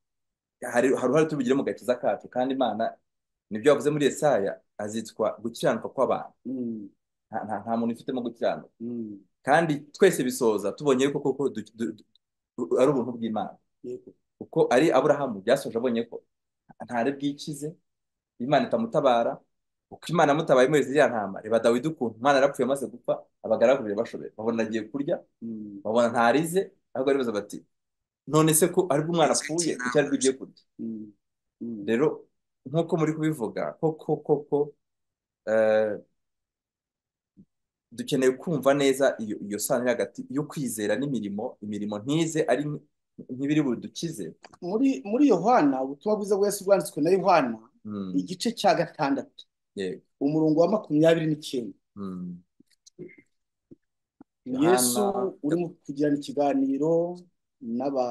hari hari uruhare tubigire mu gakiza kacu kandi imana nibyo yavuze muri Yesaya azitwa gukiranuka kw'abantu mm, nta nta- nta muntu ufitemo gukiranuka mm. kandi twese bisoza tubonye yuko koko du- du- du- ari ubuntu bw'imana Yego. kuko ari aburahamu byasoje abonye ko ntare bwikize imana itamutabara uko imana amutabaye muri ziriya ntama reba dawidi ukuntu umwana yarapfuye amaze gupfa abagaragu be bashobeye babona agiye kurya Mm, babona ntarize ahubwo aribaza bati none se ko aribwo umwana apfuye icyo aribwo ugiye kurya mm, mm, rero nk'uko muri kubivuga koko koko eh, dukeneye kumva neza iyo iyo sano iri hagati yo kwizera n'imirimo imirimo ntize ari nk'ibiri budukize muri muri yohana ubutumwa bwiza bwa yesu bwanditswe na yohana Mm, igice cya gatandatu yego umurongo wa makumyabiri n'icyenda Mm. Ni Yohana yesu urimo kugirana ikiganiro n'aba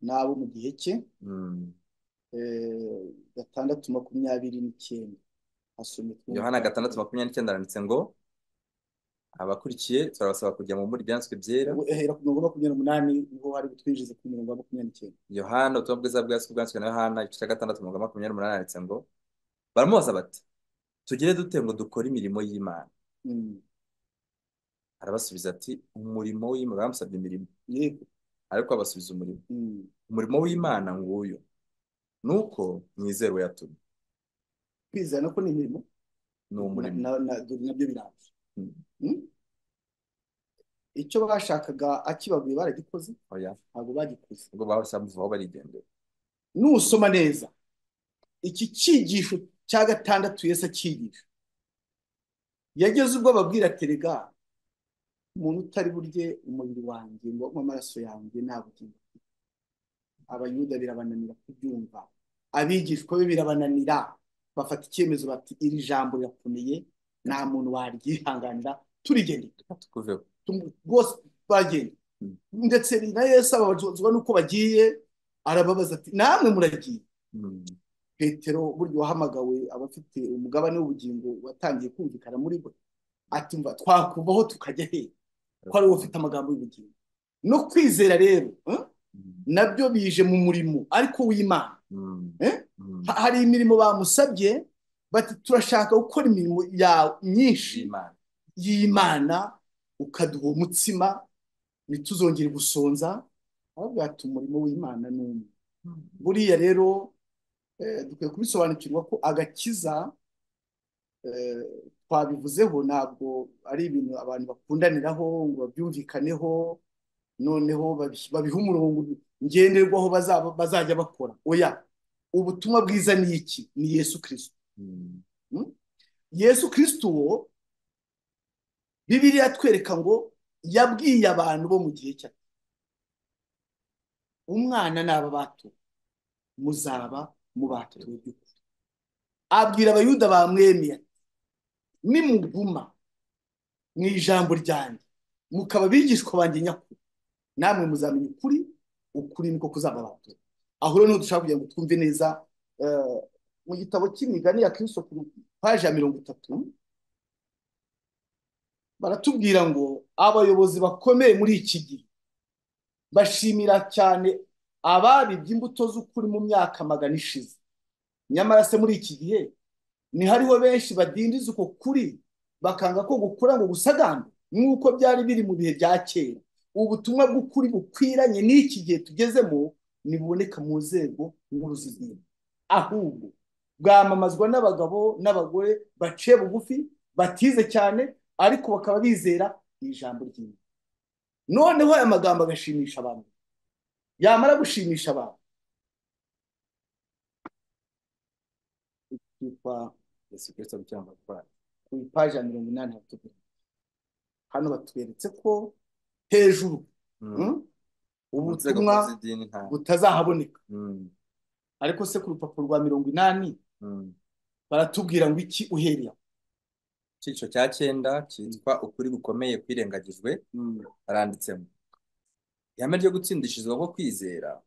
n'abo mu gihe cye mm. eh, gatandatu makumyabiri n'icyenda asomye Yohana gatandatu makumyabiri n'icyenda aranditse ngo abakurikiye turabasaba kujya mu muryanswe byera uhera ku mirongo makumyabiri n'umunani niho hari butwinjize ku mirongo ya makumyabiri n'icyenda yohana ubutumwa bwiza bwaswe bwanzwe na yohana igice cya gatandatu umurongo wa makumyabiri n'umunani handitse ngo baramubaza bati tugire dute ngo dukore imirimo y'imana Mm, arabasubiza ati umurimo w'imana baramusabye imirimo yego ariko abasubiza umurimo Mm, umurimo w'imana nguyu ni uko mwizera uwo yatumye kwizera nako ni imirimo ni umurimo na- na- dore nabyo birambye Mm, Mm, icyo bashakaga akibabuye baragikoze oya ntabwo bagikoze ubwo bahise bamuvaho barigendera nusoma neza iki cyigisho cya gatandatu yesu akigisha yageze ubwo ababwira terega umuntu utari burye umubiri wanjye ngo anywe amaraso yanjye nta bugingo abayuda birabananira kubyumva abigishwa be birabananira bafata icyemezo bati iri jambo rirakomeye nta muntu waryihanganira turigendere tukuveho Tum- bose bagenda Mm, ndetse na yesu ababazwa n'uko bagiye arababaza ati namwe muragiye mm, petero burya wahamagawe abafite umugabane w'ubugingo watangiye kumvikana muri bo ati mva twakuvaho tukajya he ko ari wowe ufite amagambo y'ubugingo no kwizera rero eh, mm, nabyo bije mu murimo ariko w'imana mm, eh? mm. Ha- hari imirimo bamusabye bati turashaka gukora imirimo yawe myinshi y'imana y'imana ukaduha umutsima ntituzongere gusonza ahubwo ati umurimo w'imana ni umwe Mm, buriya rero eh, dukwiye kubisobanukirwa ko agakiza eh, twabivuzeho ntabwo ari ibintu abantu bakundaniraho ngo babyumvikaneho noneho babi- babihe umurongo ngenderwaho bazaba bazajya bakora oya ubutumwa bwiza ni iki ni yesu kirisito mm, Mm? yesu kirisito uwo bibiliya atwereka ngo yabwiye abantu bo mu gihe cye umwana n'aba bato muzaba mm. mubatuwe by'ukuri abwira abayuda bamwemeye nimuguma mu ijambo ryanjye mukaba abigishwa banjye nyakuri namwe muzamenya ukuri ukuri niko kuzababatura aho rero niho dushaka kugira ngo twumve neza eh, mu gitabo cy'imigani ya kirisito ku paji ya mirongo itatu baratubwira ngo abayobozi bakomeye muri iki gihe bashimira cyane ababibye imbuto z'ukuri mu myaka magana ishize nyamara se muri iki gihe ni hariho benshi badindiza uko kuri bakanga ko gukura ngo gusagambe nk'uko byari biri mu bihe bya kera ubutumwa bw'ukuri bukwiranye n'iki gihe tugezemo ntibuboneka mu nzego nkuru z'idini ahubwo bwamamazwa n'abagabo n'abagore baciye bugufi batize cyane ariko bakaba bizera ijambo ry'imana noneho aya magambo agashimisha abantu yamara gushimisha abantu yitwa yesu kirisito gukiranuka kwacu ku ipaji ya mirongo inani hatubwira hano batweretse ko hejuru Mm. mm, mu nzego nkuru ubutumwa z'idini nta butazahaboneka Mm, ariko se ku rupapuro rwa mirongo inani mm. baratubwira ngo iki uhereye aho icyiciro cya cyenda Mm, cyitwa ukuri gukomeye kwirengagijwe mm, baranditsemo ihame ryo gutsindishirizwa ko kwizera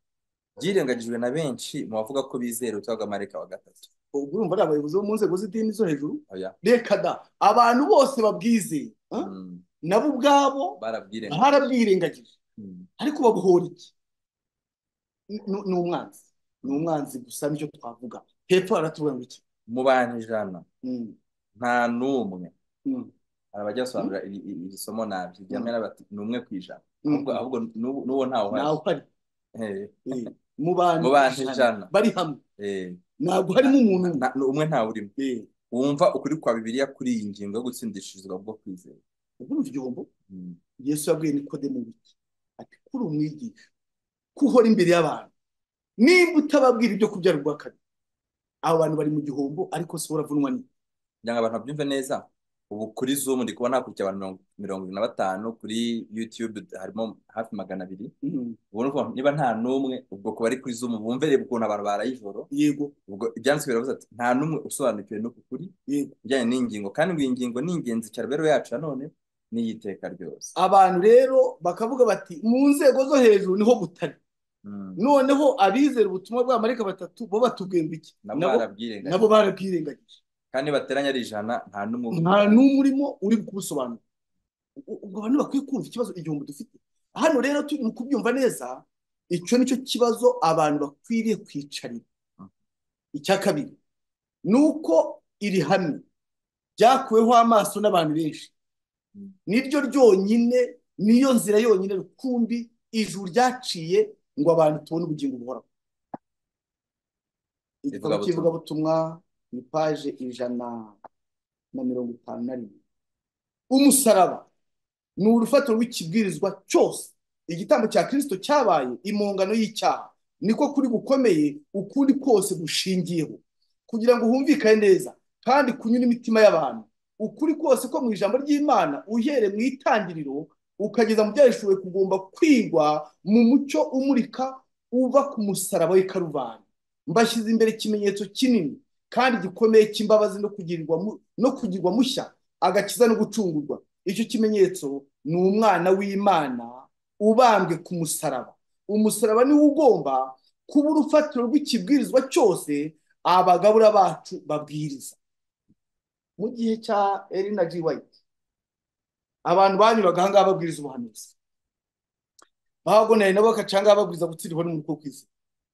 ryirengagijwe na benshi mu bavuga ko bizera ubutumwa bwa marayika wa gatatu ubwo urumva ari abayobozi bo mu nzego z'idini zo hejuru oya reka da abantu bose babwizeye eh? Mm, nabo ubwabo barabwirengagije barabwirengagije Mm, ariko babohora iki Ni- ni ni umwanzi ni mm. umwanzi gusa nicyo twavuga hepfo baratubwira ngo iki mu bantu ijana Mm, nta n'umwe mm, hari abajya mm, basobanura iri iri- iri somo nabi irya mm, mbere bati ni umwe ku ijana mm, ahubwo mm. ahubwo n'ubu- n'uwo ntawe uhari ntawe uhari Eh, Eh, mu mu bantu bantu ijana ijana bari hamwe eh, ntabwo nta- harimo umuntu nta- umwe nta- umwe ntawe urimo Eh, wumva ukuri kwa bibiliya kuri iyi ngingo yo gutsindishirizwa bwo kwizera urumva igihombo Mm, yesu yabwiye nikodemu biki ati kuri umwigisha ko uhora imbere y'abantu nimba utababwira ibyo kubyarwa kabiri abo bantu bari mu gihombo ariko si wowe uravunwa ni kugira ngo abantu babyumve neza ubu kuri zoom ndi kubona hakurikira abantu mirongo mirongo irindwi na batanu kuri youtube harimo hafi magana abiri Mhm. ubwo ni ukuvuga ngo niba nta n'umwe ubwo kuba ari kuri zoom bumve reba ukuntu abantu baraye ijoro yego ubwo ibyanditswe biravuze ati nta n'umwe usobanukiwe n'uku kuri yego bijyanye n'ingingo kandi ngo iyi ngingo ni ingenzi cyane rero yacu nanone n'iy'iteka ryose abantu rero bakavuga bati mu nzego zo hejuru niho butari Mm. noneho abizera ubutumwa bwa marayika batatu bo batubwiye ngo iki nabo nabo nabo barabwirengagije barabwirengagije kandi bateranye ari ijana nta n'umwe nta ubikora n'umurimo uri kubusobanura ubwo abantu bakwiye kumva ikibazo igihumbi dufite hano rero tu- mu kubyumva neza icyo nicyo kibazo abantu bakwiriye kwicarira icya kabiri ni uko iri hamwe ryakuweho amaso n'abantu benshi niryo ryonyine niyo nzira yonyine rukumbi ijuru ryaciye ngo abantu tubone ubugingo buhoraho igitabo Ivugabutumwa. cy'ivugabutumwa ni paje ijana na mirongo itanu na rimwe umusaraba ni urufatiro rw'ikibwirizwa cyose igitambo cya kirisito cyabaye impongano y'icyaha niko kuri gukomeye ukundi kose gushingiyeho kugira ngo humvikane neza kandi kunyura imitima y'abantu ukuri kose ko mu ijambo ry'imana uhereye mu itangiriro ukageza mu byahishuwe kugomba kwigwa mu mucyo umurika uva ku musaraba w'i karuvani mbashyize imbere ikimenyetso kinini kandi gikomeye cy'imbabazi no kugirirwa mu- no kugirwa mushya agakiza no gucungurwa icyo kimenyetso ni umwana w'imana ubambwe ku musaraba umusaraba niwo ugomba kuba urufatiro rw'ikibwirizwa cyose abagabura bacu babwiriza mu gihe cya erina g wayiti abantu banyuraga aha ngaha babwiriza ubuhanuzi bahagoneye nabo bagaca aha ngaha babwiriza gutsirwa n'umwuka wo kwizera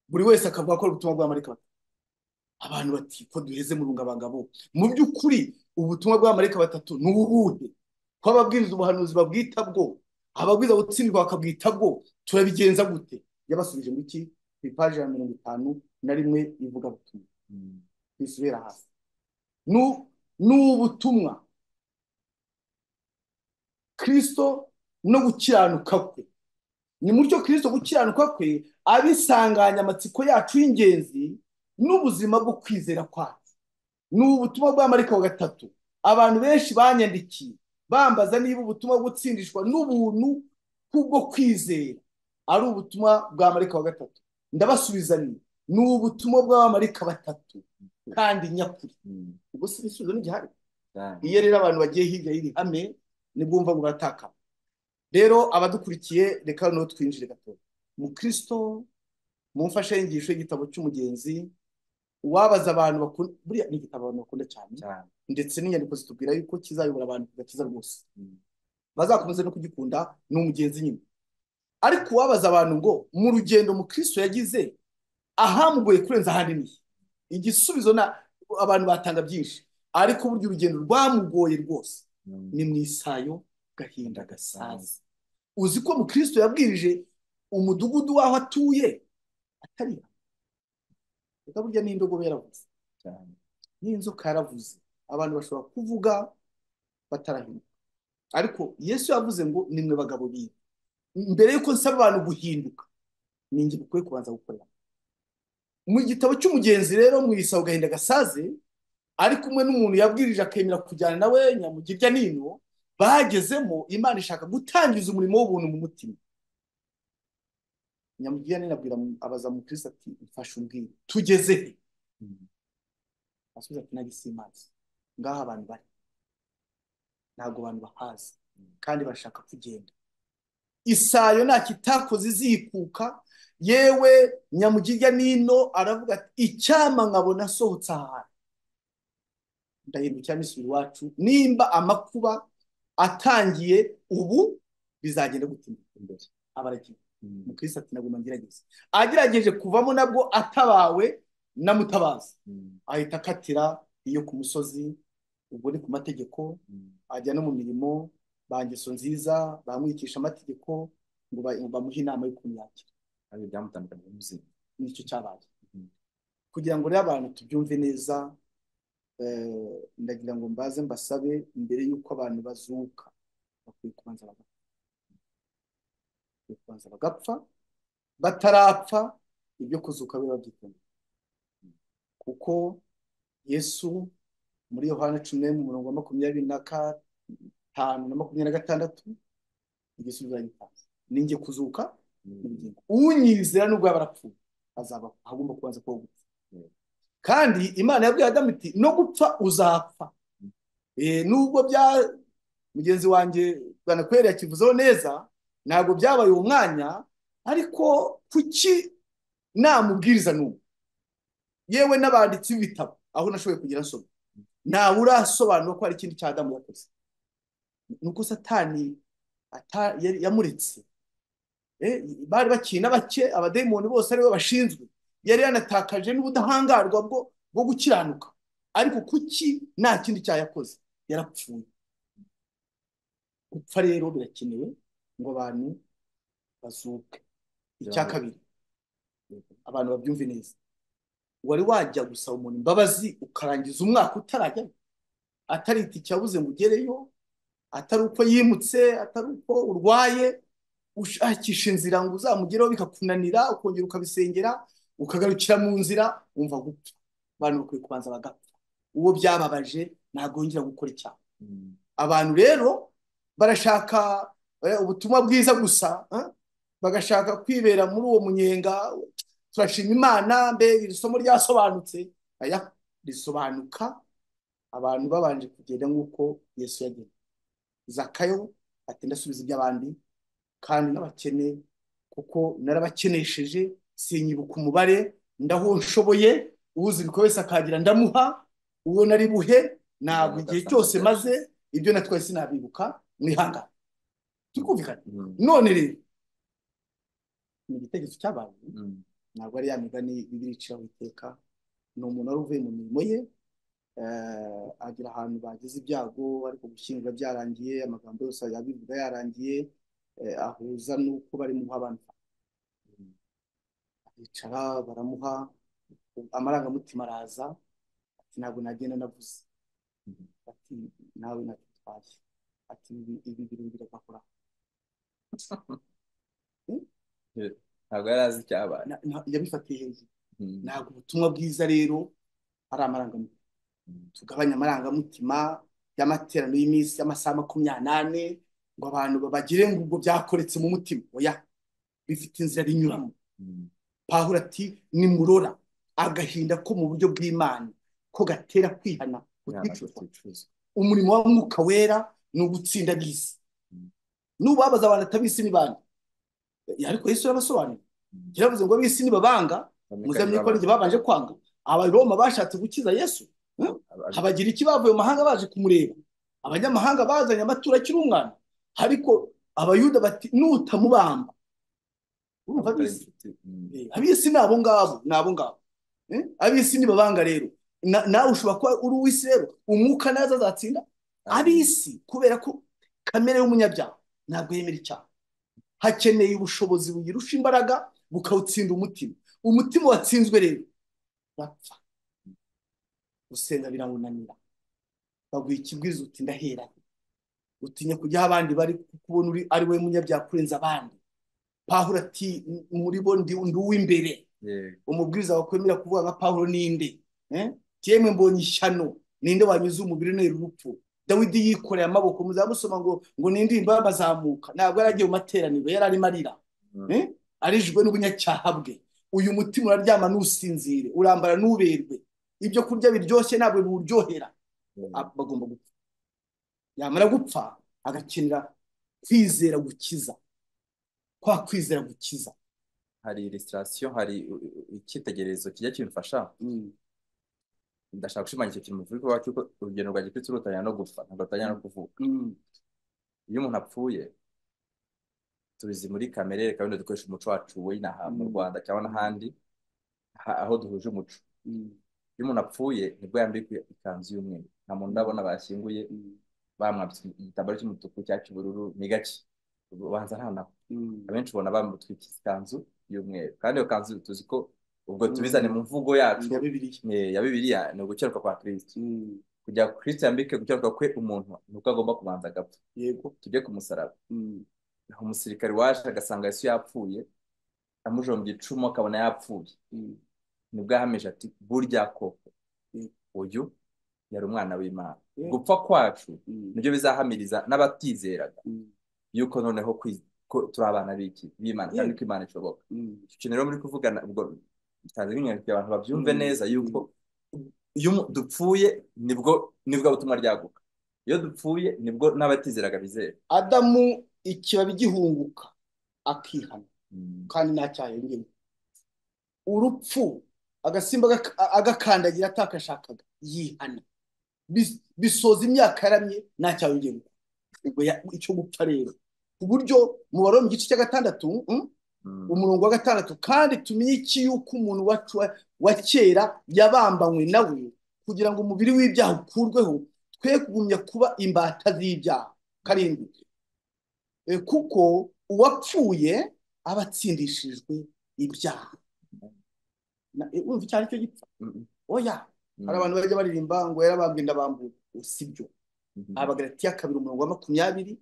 buri wese akavuga ko ari ubutumwa bwa marayika batatu abantu bati ko duheze mu rungabangabo mu by'ukuri ubutumwa bwa marayika batatu ni ubuhe ko ababwiriza ubuhanuzi babwita bwo ababwiriza gutsindwa bakabwita bwo turabigenza gute yabasubije mu iki ku ipaji ya mirongo itanu na rimwe ivuga butumwa bisubira hasi Nu- ni ubutumwa kirisito no gukiranuka kwe ni mucyo kirisito gukiranuka kwe abisanganya amatsiko yacu y'ingenzi n'ubuzima bwo kwizera kwacu ni ubutumwa bwa marayika wa gatatu abantu benshi banyandikiye bambaza niba ubutumwa bwo gutsindishwa n'ubuntu kubwo kwizera ari ubutumwa bwa marayika wa gatatu ndabasubiza ni ni ubutumwa bw'abamarayika batatu kandi nyakuri ubwo si ibisubizo n'igihari iyo rero abantu bagiye hirya y'iri hame nibwo wumva ngo baratakara rero abadukurikiye reka noneho twinjire gato mukristo mumfashe inyigisho y'igitabo cy'umugenzi uwabaza abantu bakunda buriya ni igitabo abantu bakunda cyane ndetse n'inyandiko zitubwira yuko kizayobora abantu ku gakiza rwose bazakomeza no kugikunda ni umugenzi nyine ariko uwabaza abantu ngo mu rugendo mukristo yagize ahambuye kurenza ahandi ni he?" igisubizo na abantu batanga byinshi ariko burya urugendo rwamugoye rwose ni mu isayo gahinda gasaza uzi ko mukristo yabwirije umudugudu w'aho atuye atari reka burya n'indogobe yaravuze n'inzoka yaravuze abantu bashobora kuvuga batarahinduka ariko yesu yavuze ngo nimwe bagabo biwe mbere y'uko nsaba abantu guhinduka ni njye bikwiye kubanza gukorera mu gitabo cy'umugenzi rero mu isaho gahinda gasaze ari kumwe n'umuntu yabwirije akemera kujyana nawe nyamugirya nino bagezemo imana ishaka gutangiza umurimo w'ubuntu mu mutima nyamugirya nino abwira abaza mukristo ati mfashe umbwire tugeze he asubiza ati nagisi imanza ngaho abantu bari ntabwo abantu bahazi kandi bashaka kugenda isayo nta kitakoze izikuka yewe nyamugirya nino aravuga ati icyama nkabona asohotse ahantu ndahindukira n'isubira iwacu nimba amakuba atangiye ubu bizagenda gutinda imbere abaragiye mukristo ati nagomba ngerageze agerageje kuvamo nabwo atabawe na mutabazi ahita akatira iyo ku musozi ubwo ni ku mategeko ajya no mu mirimo ba ngeso nziza bamwigisha amategeko ngo ba- ngo bamuhe inama y'ukuntu yakira kandi byamutandukanye n'ubuzima nicyo cyabaye Mhm. kugira ngo rero abantu tubyumve neza eh, ndagira ngo mbaze mbasabe mbere y'uko abantu bazuka bakwiye kubanza bagapfa bakwiye kubanza bagapfa batarapfa ibyo kuzuka biba byitondeye kuko Yesu muri Yohana cumi n'imwe mu murongo wa makumyabiri na gatanu na makumyabiri na gatandatu igisubizo aragitanze ni njye kuzuka n'ubugingo unyizera nubwo yaba arapfuye azaba agomba kubanza kuba gupfa Mm. kandi imana yabwiye adamu iti no gupfa uzapfa Mm. Eh, nubwo bya mugenzi wanjye bwanakweri yakivuzeho neza ntabwo byabaye uwo mwanya ariko kuki namubwiriza n'ubu yewe n'abanditsi b'ibitabo aho nashoboye kugira nsoma ntawe urasobanura ko hari ikindi cya adamu yakoze nuko satani ata- yari- yamuretse Eh, bari bakiri na bake abadayimoni bose aribo bashinzwe yari yanatakaje n'ubudahangarwa bwo bwo gukiranuka ariko kuki nta kindi cyaha yakoze yarapfuye gupfa rero birakenewe ngo abantu bazuke icya byawe kabiri abantu babyumve neza wari wajya gusaba umuntu imbabazi ukarangiza umwaka utarajya atarita icyabuze ngo ugereyo atari uko yimutse atari uko urwaye ushakisha inzira ngo uzamugereho bikakunanira ukongera ukabisengera ukagarukira mu nzira wumva gupfa abantu bakwiye kubanza bagapfa uwo byababaje ntabwo yongera gukora icyaha Mm. abantu rero barashaka eh, ubutumwa bwiza gusa eh, bagashaka kwibera muri uwo munyenga turashima imana mbe iri somo ryasobanutse oya risobanuka abantu babanje kugenda nk'uko yesu yagenze zakayo atinda asubiza iby'abandi kandi n'abakene kuko narabakenesheje sinyibuka umubare ndaho nshoboye uwuzi ibikorwa wese akagira ndamuha uwo nari buhe ntabwo nzamuka igihe asanga cyose maze byashize ibyo natwaye sinabibuka mwihangane turi kumvikana Mm. none rero ni igitekerezo cy'abantu Mm. ntabwo ari ya migani bibiri iciraho iteka ni umuntu wari uvuye mu mirimo ye eh, agera ahantu bagize ibyago ariko gushyingura byarangiye amagambo yose yabivuga yarangiye eh, ahuza n'uko bari mu abantu Mm. aricara baramuha amarangamutima araza ati ntabwo nagenda navuze Mm. ati nawe natutwaye ati ibi ibi bintu biragakora ntabwo yari azi icyabaye Na- na- yabifatiye hejuru Mm. ntabwo ubutumwa bwiza rero ari amarangamutima Mm. tugabanye amarangamutima y'amateraniro y'iminsi y'amasaha makumyabiri n'ane ngo abantu bagire ngo ubwo byakoretse mu mutima oya bifite inzira binyuramo Mm. pawulo ati nimurora agahinda ko mu buryo bw'imana ko gatera kwihana Kwihana kuticuzwa kuticuza umurimo wa mwuka wera ni ugutsinda bisi Mm. n'ubabaza abantu atabisi ni bande ariko Yesu yarabasobanuriye Mm. yaravuze ngo ab'isi nibabanga bamwe muzamenye ko ari kayibabara jye babanje kwanga abaroma bashatse gukiza Yesu Hmm? habagira iki bavuye mu mahanga baje kumureba abanyamahanga bazanye amaturo akiri umwana ariko abayuda bati nutamubamba urumva abutari ab'isi inshuti Mm. Eh, ab'isi ni abo ngabo ni abo ngabo Eh, ab'isi nibabanga rero Na- nawe ushobora kuba uri uw'isi rero umwuka naza azatsinda Amen. ab'isi kubera ko kamere y'umunyabyaha ntabwo yemera icyaha hakeneye ubushobozi buyirusha imbaraga bukawutsinda umutima umutima watsinzwe rero bapfa gusenga birawunanira baguha ikibwiza uti ndahera utinya kujya aho abandi bari kubona uri ari we munyabyaha kurenza abandi pawulo ati muri bo ndi ndi uw'imbere Yego. umubwiriza wakwemera kuvuga nka pawulo ninde Eh? yemwe mbonye ishyano ninde wanyuze umubiri ntera urupfu dawidi yikoreye amaboko muzamusoma ngo ngo n'indirimbo y'abazamuka ntabwo yari agiye mu materaniro yari arimo arira Mm. Eh? arijwe n'ubunyacyaha bwe uyu mutima uraryama ntusinzire urambara ntuberwe ibyo kurya biryoshye ntabwo biwuryohera Yego. Ah, bagomba gupfa yamara gupfa agakenera kwizera gukiza kwa kwizera gukiza hari illustration hari u- u- icyitegererezo kijya kimfasha Mm, ndashaka gushimangira ikintu mu kuvuga cy'uko urugendo rwa gikristo rutanyana no gupfa ntabwo rutanyana no mm, kuvuka mm, iyo umuntu apfuye tubizi muri kamere reka wenda dukoresha umuco wacu w'inaha mu mm, rwanda cyangwa mm, n'ahandi ha- aho duhuje umuco mm, iyo umuntu apfuye nibwo yambikwa ikanzu y'umweru nta muntu mm, ndabona bashyinguye mm, bamwambitse igitambaro cy'umutuku cyangwa cy'ubururu ni gake ubanza nta nako mm, abenshi ubona bamutwikira ikanzu y'umweru kandi iyo kanzu tuzi ko ubwo tubizane mm. mu mvugo yacu ya bibiliya eh, ya bibiliya ni ugukiranuka kwa kirisito Mm, kugira ngo kirisito yambike gukiranuka kwe umuntu ni uko agomba kubanza agapfa yego tujye ku musaraba Mm, umusirikari waje agasanga yesu yapfuye amujombye icumu akabona yapfuye mm, nibwo yahamije ati burya koko yego uyu yari umwana w'imana yego gupfa kwacu Mm, nibyo bizahamiriza n'abatizeraga mm, yuko noneho kwi- ko turi abana b'iki b'imana kandi yego ko imana ishoboka Mm, icyo rero muri kuvugana ubwo bitanze nk'inyandiko kugira abantu babyumve mm, neza yuko mm, iyo umu- dupfuye nibwo nibwo butumwa ryaguka iyo dupfuye nibwo n'abatizeraga bizera adamu ikibabi gihunguka akihana Mm. kandi nta cyayongera urupfu agasimba agak- agakandagira atakashakaga yihana bis- bisoza imyaka yaramye nta cyayongera intego ya- icyo gupfa rero ku buryo mu baroma igice cya gatandatu mm, Mm. umurongo wa gatandatu kandi tumenye iki yuko umuntu wa, wa wa kera yabambanywe nawe kugira ngo umubiri w'ibyaha ukurweho twe kugumya kuba imbata z'ibyaha karindwi Eh, kuko uwapfuye aba atsindishijwe ibyaha Na- eh, urumva icyo ari cyo gipfa Mm. oya hari Mm. abantu bajya baririmba ngo yarabambwe ndabambuye sibyo Mm. abagalatiya kabiri umurongo wa makumyabiri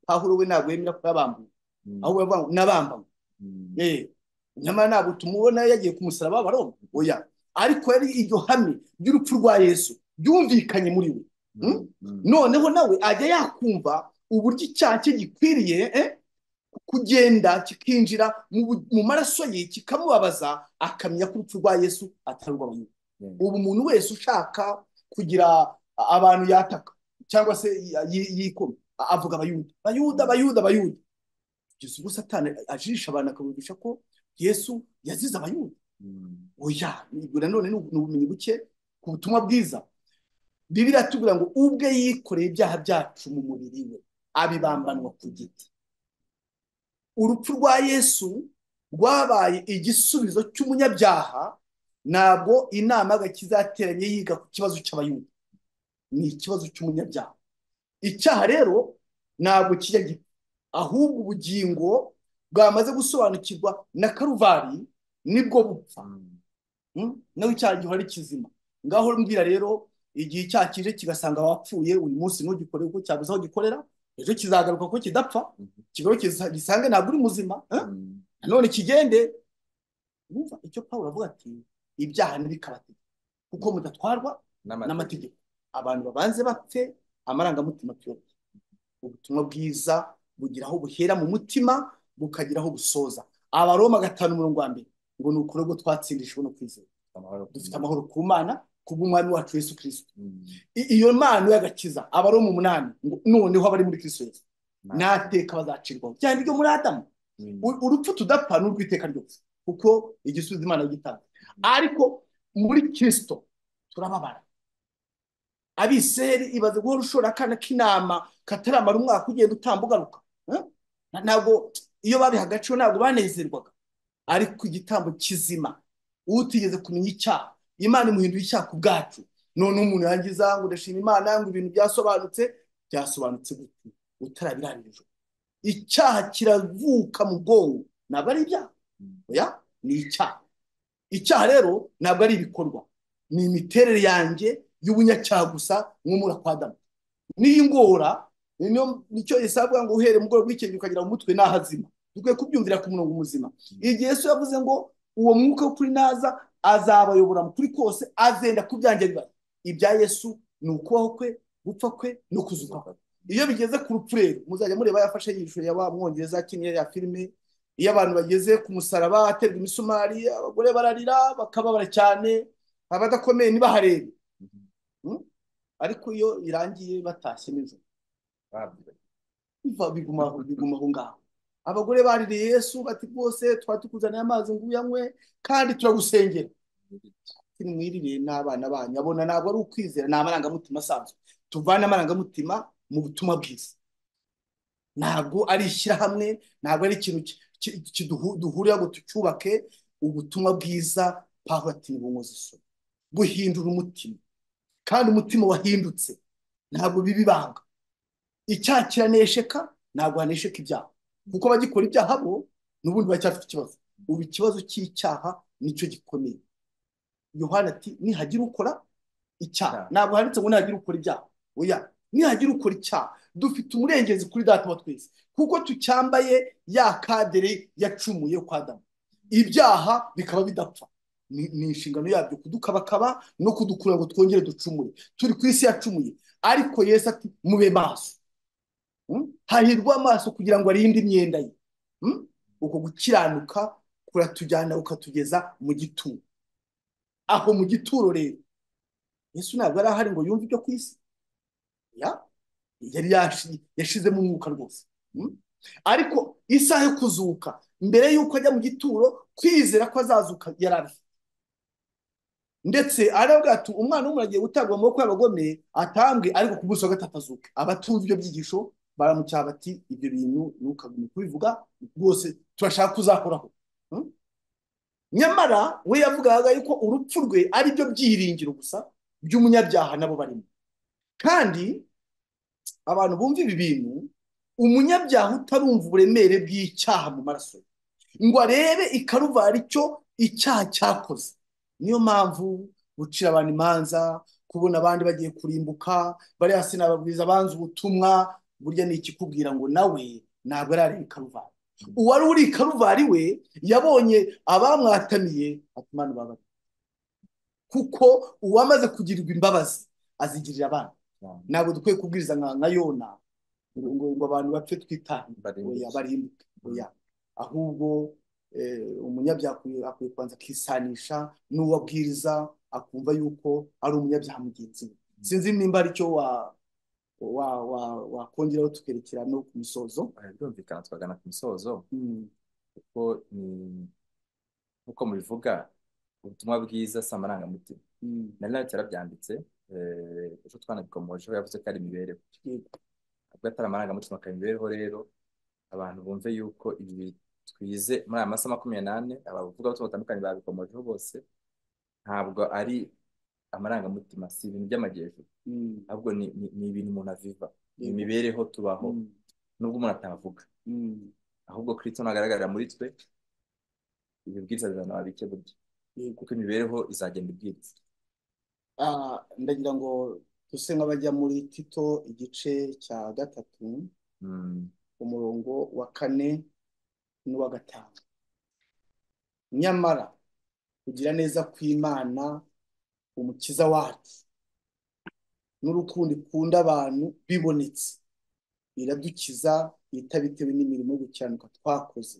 pawulo we ntabwo yemera ko yabambuye Mm. ahubwo yavuga ngo nabambanywe Mm. Eh, nyamara ntabwo tumubona yagiye ku musaraba w'abaroma oya ariko yari iryo hame ry'urupfu rwa Yesu ryumvikanye muri we Mm? Mm. Mm. noneho nawe ajya yakumva uburyo icyaha cye gikwiriye eh, kugenda kikinjira mu bu- mu maraso ye kikamubabaza akamenya ko urupfu rwa Yesu atari urw'abantu Yeah. ubu umuntu wese ushaka kugira abantu yataka cyangwa se yi- yi- yikoma avuga abayuda bayuda bayuda bayuda kugeza ubwo satani ajisha abantu akabigisha ko yesu yazize abayuda Mm. oya ibyo nanone ni ni ubumenyi buke ku butumwa bwiza bibiriya tubwira ngo ubwe yikoreye ibyaha byacu mu mubiri we abibambanwa ku giti urupfu rwa yesu rwabaye igisubizo cy'umunyabyaha ntabwo inama y'agakiza yateranye yiga ku kibazo cy'abayuda ni ikibazo cy'umunyabyaha icyaha rero ntabwo kijya gipfa ahubwo ubugingo bwamaze gusobanukirwa na karuvari nibwo bupfa Mm. Mm? naho icyaha gihora ari kizima ngaho mbwira rero igihe icyaha kije kigasanga wapfuye uyu munsi ntugikore uko cyabuze aho gikorera ejo kizagaruka ko kidapfa Mhm. kigaruke gisa- gisange ntabwo uri muzima eh? Mm. nanone kigende Urumva icyo Pawulo avuga ati ibyaha ntibikabategeke kuko Mm. mudatwarwa n'amategeko n'amategeko abantu babanze bapfe amarangamutima tuyobye ubutumwa bwiza bugira aho buhera mu mutima bukagira aho busoza abaroma gatanu umurongo wa mbere ngo ni ukuri ubwo twatsindishijwe no kwizera amahoro ku dufite Mana. amahoro ku mana kubw'umwami wacu Yesu Kristo Mm. I- iyo mpano y'agakiza abaroma umunani ngo noneho abari muri Kristo Yesu natwe nateka bazacirwaho cyane iryo muri Adamu U- Mm. urupfu tudapfa ni urw'iteka ryose kuko igisubizo Imana yagitanga Mm. ariko muri Kristo turababara abiseri ibaze guhora ushora akana k'intama kataramara umwaka ugenda utamba ugaruka Eh? Na- ntabwo iyo babiha agaciro ntabwo banezerwaga ariko igitambo kizima utigeze kumenya icyaha imana imuhindura icyaha ku bwacu noneho umuntu yangiza ngo ndashima imana ngo ibintu byasobanutse byasobanutse gute utarabirangije icyaha kiravuka mu bwonko ntabwo ari ibyaha Mm. oya ni icyaha icyaha rero ntabwo ari ibikorwa ni imiterere yanjye y'ubunyacyaha gusa nk'umura kwa Adamu niyo ngora niyo nicyo Yesu avuga ngo uhere mugoroba w'ikenge ukagira mu mutwe n'ahazima dukwiye kubyumvira ku murongo muzima Mm. igihe Yesu yavuze ngo uwo mwuka w'ukuri naza azabayobora mu kuri kose azenda ku byanjye bibaye ibya Yesu ni ukubaho kwe gupfa kwe no kuzuka kwe iyo bigeze ku rupfu rero muzajya mureba yafashe yishusho ya wa mwongereza yakiniye ya filime iyo abantu bageze ku musaraba aterwa imisumari abagore bararira bakababara cyane abadakomeye ntibaharebe Mhm. Mm? ariko iyo irangiye batashye nijoro Babwiwe. biva biguma aho biguma aho ngaho abagore baririye Yesu bati rwose twari tukuzaniye amazi ngo uyanywe kandi turagusengera ati nimwiririye n'abana banyu abona ntabwo ari ukwizera ni amarangamutima asanzwe tuvane amarangamutima mu butumwa bwiza ntabwo ari ishyirahamwe ntabwo ari ikintu ki- ki- ki- duhu- duhurira ngo tucyubake ubutumwa bwiza pawulo ati nibunkoze isoni buhindura umutima kandi umutima wahindutse ntabwo biba ibanga icyaha kiranesheka ntabwo hanesheka ibyaha kuko abagikora ibyaha bo n'ubundi baracyafite ikibazo ubu ikibazo cy'icyaha nicyo gikomeye yohani ati nihagira ukora icyaha Icyaha. ntabwo handitse ngo nihagira ukora ibyaha oya nihagira ukora icyaha dufite umurengezi kuri data wa twese kuko tucyambaye ya kadere yacumuye kwa Adamu ibyaha bikaba bidapfa ni ni inshingano yabyo kudukabakaba no kudukura ngo twongere ducumure turi ku isi yacumuye ariko Yesu ati mube maso Mm? hahirwa amaso kugira ngo arinde imyenda ye Mm? uko gukiranuka kuratujyana ukatugeza mu gituro aho mu gituro rero Yesu ntabwo yari ahari ngo yumve ibyo ku isi ya yari yashi- yashizemo umwuka rwose Mm? ariko isaha yo kuzuka mbere y'uko ajya mu gituro kwizera ko azazuka yari abifite ndetse aravuga ati umwana w'umuntu agiye gutabwa mu maboko y'abagome atambwe ariko ku munsi wa gatatu azuke abatumva ibyo byigisho baramucyaha bati ibyo bintu ntukagume kubivuga rwose turashaka kuzakoraho nyamara we yavugaga yuko urupfu rwe ari byo byiringiro gusa by'umunyabyaha nabo barimo kandi abantu bumva ibi bintu umunyabyaha utarumva uburemere bw'icyaha mu maraso ye ngo arebe ikaruvari icyo icyaha cyakoze niyo mpamvu gucira abantu imanza kubona abandi bagiye kurimbuka bariya sinababwiza abanza ubutumwa burya ni ikikubwira ngo nawe ntabwo arareba ikaruvari uwari uri i karuvari we yabonye abamwatamiye atumana babari kuko uwamaze kugirirwa imbabazi azigirira abana ntabwo dukwiye kubwiriza nka nka yona ngo ngo- ngo abantu bapfe twitahe barimbuke oya barimbuke oya ahubwo eh, umunyabyaha akwiye akwiye kubanza akisanisha n'uwo abwiriza akumva yuko ari umunyabyaha mugenzi we sinzi nimba ari cyo wa- wa- wa- wakongeraho tukerekera no ku musozo Aha, birumvikana twagana ku musozo Mm. kuko ni nk'uko mubivuga ubutumwa bwiza si amarangamutima Mm. nari nawe cyarabyanditse eh, ejo twanabikomojeho yavuze ko ari imibereho Yego. ubwo atari amarangamutima akaba imibereho rero abantu bumve yuko ibi twize muri aya masaha makumyabiri n'ane abavugabutumwa batandukanye babikomojeho bose ntabwo ari amarangamutima si ibintu by'amajyejuru Mm. ahubwo ni ni- ni ibintu umuntu aviva ni Yego. imibereho tubaho Mm. nubwo umuntu atavuga Mm. ahubwo Kristo nagaragarira muri twe ibibwiriza bizana babike burya Yego. kuko imibereho izagenda ibwiriza Ah, ndagira ngo duse nk'abajya muri Tito igice cya gatatu Mm. umurongo wa kane n'uwa gatanu nyamara kugira neza kw'Imana umukiza wacu n'urukundo ikunda abantu bibonetse iradukiza itabitewe n'imirimo yo gukiranuka twakoze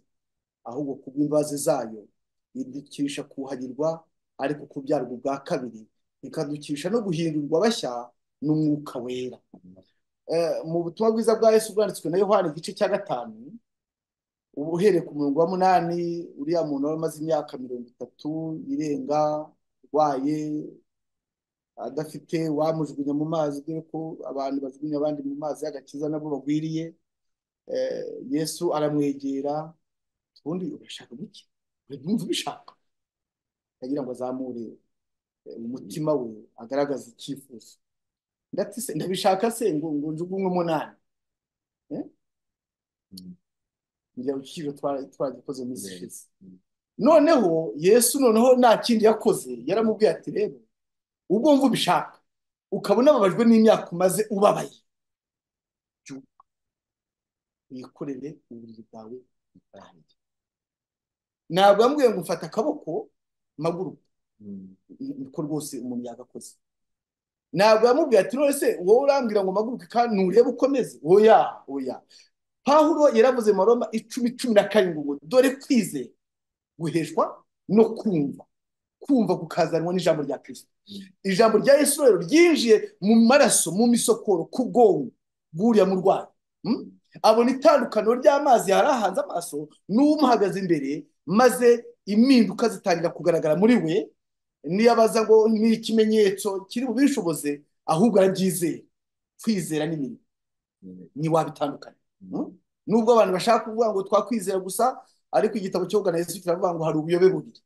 ahubwo kubw'imbabazi zayo idukisha kuhagirwa ariko kubyarwa ubwa kabiri ikadukisha no guhindurirwa bashya n'umwuka wera Eh, mu butumwa bwiza bwa Yesu bwanditswe na Yohana igice cya gatanu uba uhereye ku murongo wa munani uriya muntu wari umaze imyaka mirongo itatu irenga urwaye adafite wamujugunya mu mazi dore ko abantu bajugunya abandi mu mazi y'agakiza nabo bagwiriye Eh, Yesu aramwegera ubundi urashaka guki wumva ubishaka ndagira ngo azamure eh, umutima we agaragaze icyifuzo ndati se ndabishaka se ngo ngo njugunywe munani eh? Mm. ngira urukizo twagikoze mu minsi Yes. ishize Mm. noneho Yesu noneho nta kindi yakoze yaramubwiye ati rero ubwo wumva ubishaka ukaba unababajwe n'imyaka umaze ubabaye byuka wikorere uburiri bwawe bwanjye ntabwo yambwiye ngo mfata akaboko maguruka Mm. niko rwose umuntu yagakoze ntabwo yamubwiye ati none se wowe urambwira ngo maguruke kandi nturebe ukomeze oya oya pawulo yaravuze mu maroma icumi cumi na karindwi ngo dore kwizera guheshwa no kumva kumva kukazanwa n'ijambo rya kirisito Mm. ijambo rya yesu rero ryinjiye mu maraso mu misokoro ku bwonko bw'uriya murwayi Hmm? Mm. abona itandukaniro ry'amazi yari ahanze amaso n'umuhagaze imbere maze impinduka zitangira kugaragara muri we niyo abaza ngo ni ikimenyetso kiri bubishoboze ahubwo arabyizera kwizera n'imirimo Mm. ntiwabitandukanya Hmm? Mm. nubwo abantu bashaka kuvuga ngo twakwizera gusa ariko igitabo cyo na Yesu kiravuga ngo hari ubuyobe bubiri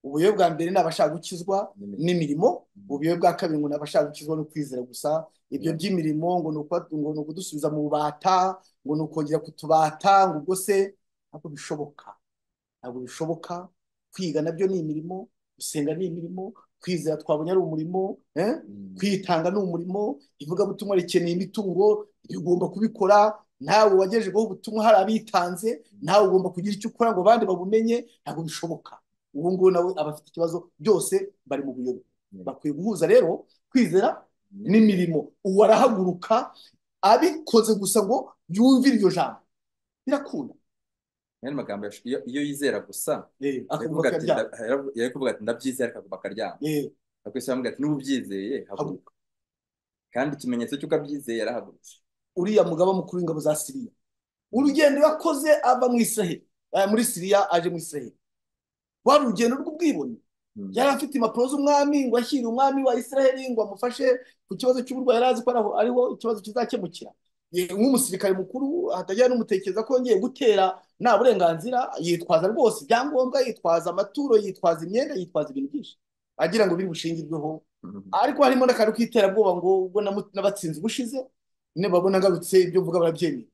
ubuyobe bwa mbere ni abashaka gukizwa N'imiti. n'imirimo Mm. ubuyobe bwa kabiri ngo ni abashaka gukizwa no kwizera gusa ibyo Yeah. by'imirimo ngo ni ukuba- ngo ni ukudusubiza mu bubata ngo ni ukongera kutubata ngo ubwo se ntabwo bishoboka ntabwo bishoboka kwiga nabyo ni imirimo gusenga ni imirimo kwizera twabonye ari umurimo eh? Mm. kwitanga ni umurimo ivugabutumwa rikeneye imitungo ibi ugomba kubikora nawe wagejejweho ubutumwa hari abitanze nawe ugomba kugira icyo ukora ngo abandi babumenye ntabwo bishoboka ubu ngubu nawe aba afite ikibazo byose bari mu buyobe Yeah. bakwiye guhuza rero kwizera Yeah. n'imirimo uwo arahaguruka abikoze gusa ngo yumvire iryo jambo birakunda N'ayo magambo yash- iyo iyo yizera gusa Eh, akavuga yaravuga ko ati yabyanga nda- yaravu- yari kuvuga ati ndabyizera akavuga akaryama Eh, ariko Yesu yaravuga ati niba ubyizeye haguruka haguruka kandi ikimenyetso cy'uko abyizeye yarahagurutse uriya mugaba mukuru w'ingabo za Siriya Mm. urugendo yakoze ava mu Israheli eh, muri Siriya aje mu Israheli wari urugendo rw'ubwibone Mm. yari afite impapuro z'umwami ngo ashyire umwami wa Israheli ngo amufashe ku kibazo cy'uburwayi yari azi ko araho- ariho ikibazo kizakemukira ye- nk'umusirikare mukuru hatajya n'umutekereza ko yongeye gutera nta burenganzira yitwaza rwose ibyangombwa yitwaza amaturo yitwaza imyenda yitwaza ibintu byinshi agira ngo biri bushingirweho ariko harimo n'akantu k'iterabwoba ngo ubwo namu- nabatsinze ubushize nibabona ngarutse ibyo mvuga barabyemeye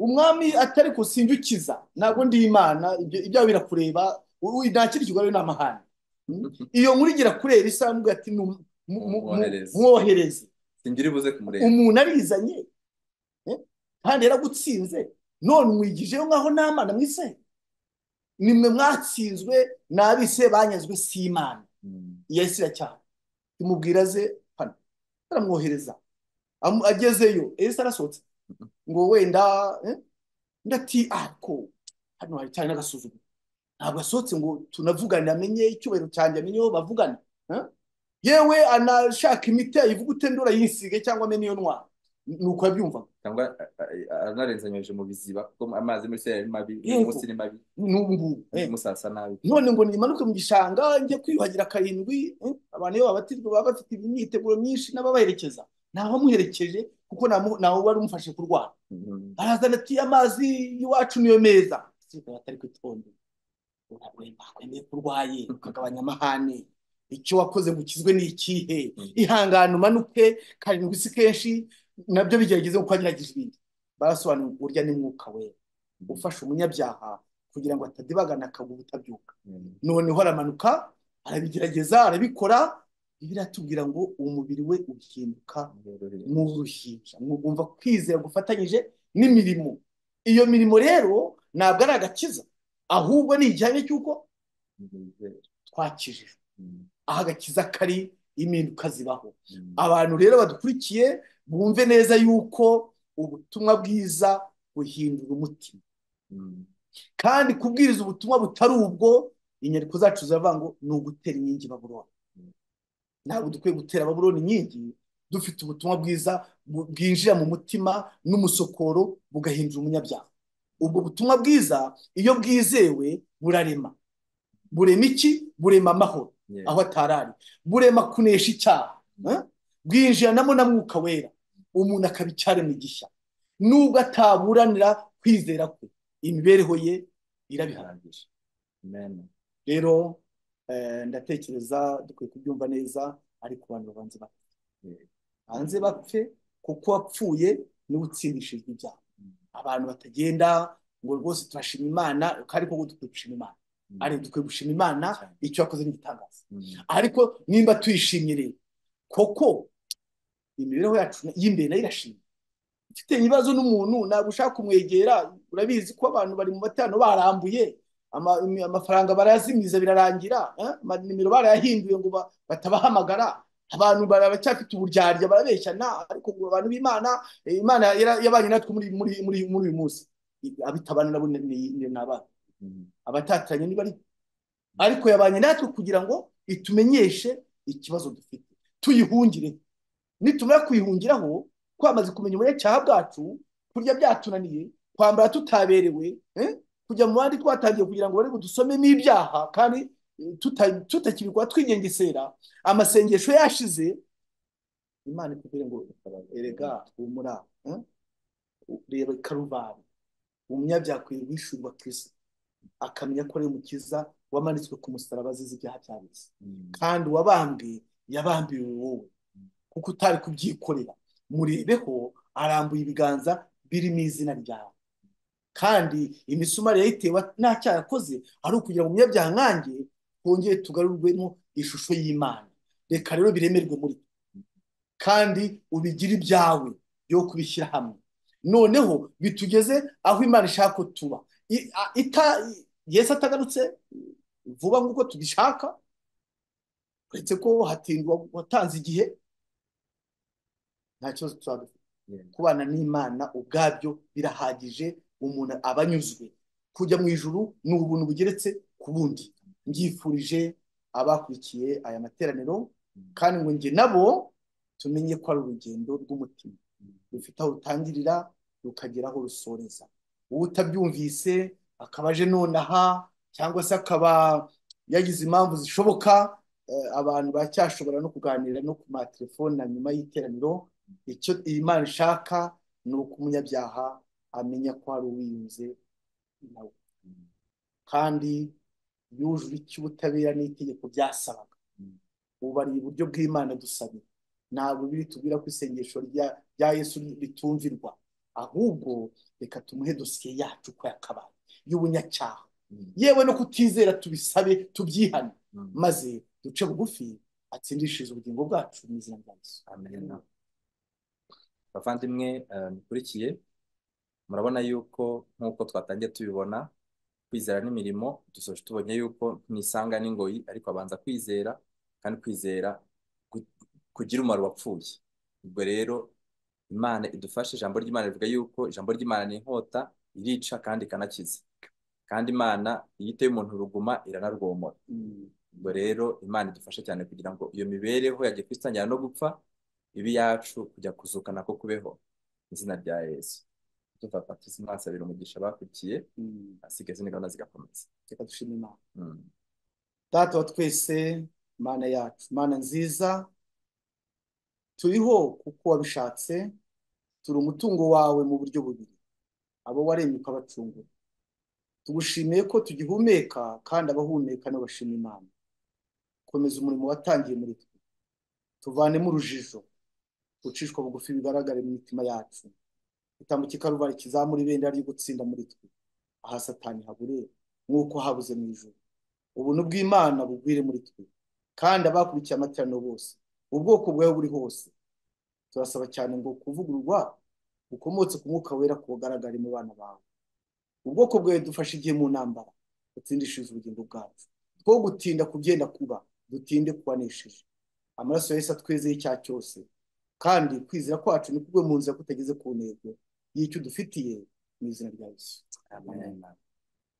umwami atari kusindukiza ntabwo ndi imana ibyo ibyawe birakureba ubu nta kindi kigoye ni amahane Mm? iyo nkuru igira kurera isa mvuga ati "Nu- mu- mu- mu- umwohereze mwohereze singira ibuze kumurenga umuntu arizanye eh? kandi yaragutsinze none umwigijeyo nk'aho nta mana mwise nimwe mwatsinzwe n'abise banyazwe si imana Mm. yahise iracyahana imubwira ze hano aramwohereza Amu- agezeyo yahise arasohotse ngo wenda eh? ndati ako hano hari cyane n'agasuzuguro ntabwo asohotse ngo tunavugane amenye icyubahiro cyanjye amenye aho bavugana eh? yewe anashaka imiti ayivugute ndora yisige cyangwa amenye iyo ntwara ni uko yabyumvaga cyangwa a- a- anarenzanyije mu biziba kuko amazi muri se yari mabi uyu munsi yego ni mabi n'ubu ngubu undi eh. munsi hasa nabi none ngo nimanuke mu gishanga njye kwiyuhagira karindwi eh, abantu iyo babatijwe baba bafite imyiteguro myinshi n'ababaherekeza ntawamuherekeje kuko ntamu- ntawe wari umufashe kurwara Mm. barazana ati amazi y'iwacu niyo meza siga batari kwitondera urarwemba kwemeye ko urwaye ukagabanya amahane icyo wakoze ngo ukizwe ni ikihe Mm. ihangane umanuke karindwi si kenshi nabyo bigerageze kuko wagerageje ibindi barasobanura urya ni mwuka wera Mm. ufasha umunyabyaha kugira ngo atadibagana akagwa ubutabyuka Mm. noneho aramanuka arabigerageza arabikora biratubwira ngo umubiri we uhinduka Yoroheje. nk'uruhinja mugomba kwizera gufatanyije n'imirimo iyo mirimo rero ntabwo ari agakiza ahubwo ni igihame cy'uko Yoroheje. twakijijwe Mm. aho agakiza kari impinduka zibaho Mm. abantu rero badukurikiye bumve neza yuko ubutumwa bwiza buhindura umutima Mm. kandi kubwiriza ubutumwa butari ubwo inyandiko zacu ziravuga ngo ni ugutera inkingi baburoni Mm. ntabwo dukwiye gutera baburoni inkingi dufite ubutumwa bwiza bu- bwinjira mu mutima n'umusokoro bugahindura umunyabyaha ubwo butumwa bwiza iyo bwizewe burarema burema iki burema amahoro Yeah. aho atarari burema kunesha icyaha eh? Mm. bwinjiranamo na mwuka wera umuntu akaba icyaremwe gishya nubwo ataburanira kwizera kwe imibereho ye irabiharanira Bihagije. Amen. rero eh, ndatekereza dukwiye kubyumva neza ariko abantu babanza bapfe Yeah. banze bapfe kuko wapfuye niwe utsindishijwe ibyaha Mm. abantu batagenda ngo rwose turashima imana ariko ngo dukwiye gushima imana Mm. ariko dukwiye gushima imana Cyane. icyo yakoze n'igitangaza Mm. ariko nimba tuyishimye rero koko imibereho yacu y'imbere nayo irashimye ufite ibibazo n'umuntu ntabwo ushaka kumwegera urabizi ko abantu bari mu matano barambuye ama- imi- amafaranga barayazimiza birarangira eh? amanimero barayahinduye ngo ba- batabahamagara abantu bara- baracyafite uburyarya barabeshyana ariko ngo abantu b'imana eh, imana yara- yabanye natwe muri muri muri muri uyu munsi abitabana nabo ni ni- ni- ni abana Mm. abatatanye niba ari Mm. ariko yabanye natwe kugira ngo itumenyeshe ikibazo dufite tuyihungire nitumara kuyihungiraho twamaze kumenya ubunyacyaha bwacu kurya byatunaniye kwambara tutaberewe eh? kujya mu bandi twatangiye kugira ngo bari budusomemo ibyaha kandi eh, tuta- tutakibikora twinyengesera amasengesho yashize imana ikubwire ngo Gatabaza. erega Mm. humura eh? reba karuvari umunyabyaha akwiye guhishurwa kristo akamenya ko ari umukiza wamanitswe ku musaraba azize ibyaha byabose Mm. kandi uwabambwe yabambiwe wowe kuko utari kubyikorera murebeho arambuye ibiganza birimo izina ryawe kandi imisumari yayitewe nta cyaha yakoze ari ukugira ngo umunyabyaha nkanjye twongere tugarurwemo ishusho y'imana reka rero biremerwe muri twe kandi ubigire ibyawe byo kubishyira hamwe noneho bitugeze aho imana ishaka ko tuba I- a- ita- yesu atagarutse vuba nk'uko tubishaka uretse ko hatindwa watanze igihe nta kibazo tuzaba dufite Yeah. kubana n'imana ubwabyo birahagije umuntu aba anyuzwe kujya mu ijuru ni ubuntu bugeretse ku bundi mbyifurije abakurikiye aya materaniro Mm. kandi ngo njye nabo tumenye ko ari urugendo rw'umutima Mm. rufite aho rutangirira rukagera aho rusoreza uwo utabyumvise akaba aje nonaha cyangwa se akaba yagize impamvu zishoboka eh, abantu baracyashobora no kuganira no ku matelefone na nyuma y'iteraniro icyo iyi Mana ishaka ni uko umunyabyaha amenya ko hari uwiyunze nawe kandi yujuje icyo ubutabera n'itegeko byasabaga ubu ari iburyo bw'Imana dusabira ntabwo biri tubwira ko isengesho rya rya Yesu ritumvirwa ahubwo reka tumuhe dosiye yacu uko yakabaye y'ubunyacyaha yewe no kutizera tubisabe tubyihane maze duce bugufi atsindishirize ubugingo bwacu mu izina rya Yesu Amen. bavandimwe eh, mukurikiye murabona yuko nk'uko twatangiye tubibona kwizera n'imirimo dusoje tubonye yuko ntisanga n'ingoyi ariko abanza kwizera kandi kwizera ku- kugira umumaro wapfuye ubwo rero imana idufashe ijambo ry'imana rivuga yuko ijambo ry'imana ni inkota irica kandi ikanakiza kandi imana iyo iteye umuntu uruguma iranarwomora Mm. ubwo rero imana idufashe cyane kugira ngo iyo mibereho ya gikristo itangira no gupfa ibe iyacu kujya kuzuka nako kubeho mu izina rya yesu tuva patisi mwasabira umugisha bakurikiye Mm. asigaye izindi gahunda zigakomeza reka dushime Imana Mm. data wa twese mana yacu mana nziza turiho kuko wabishatse turi umutungo wawe mu buryo bubiri abo waremye ukabacungura tugushimiye ko tugihumeka kandi abahumeka n'abashima imana komeza umurimo watangiye muri twe tuvanemo urujijo gucishwa bugufi bigaragare mu mitima yacu igitambo cy'ikaruvari kizamura ibendera ryo gutsinda muri twe aha satani habure nk'uko habuze mu ijuru ubuntu bw'imana bugwire muri twe kandi abakurikiye amateraniro bose ubwoko bwawe buri hose turasaba cyane ngo kuvugururwa gukomotse ku mwuka wera kugaragare mu bana bawe ubwoko bwawe dufashe igihe mu ntambara utsindishirize ubugingo bwacu two gutinda kubyenda kuba dutinde kubanesheje amaraso ya Yesu atwezeye icyaha cyose kandi kwizera kwacu ni kubwe mu nzira kutageze ku ntego y'icyo dufitiye mu izina rya Yesu Amen.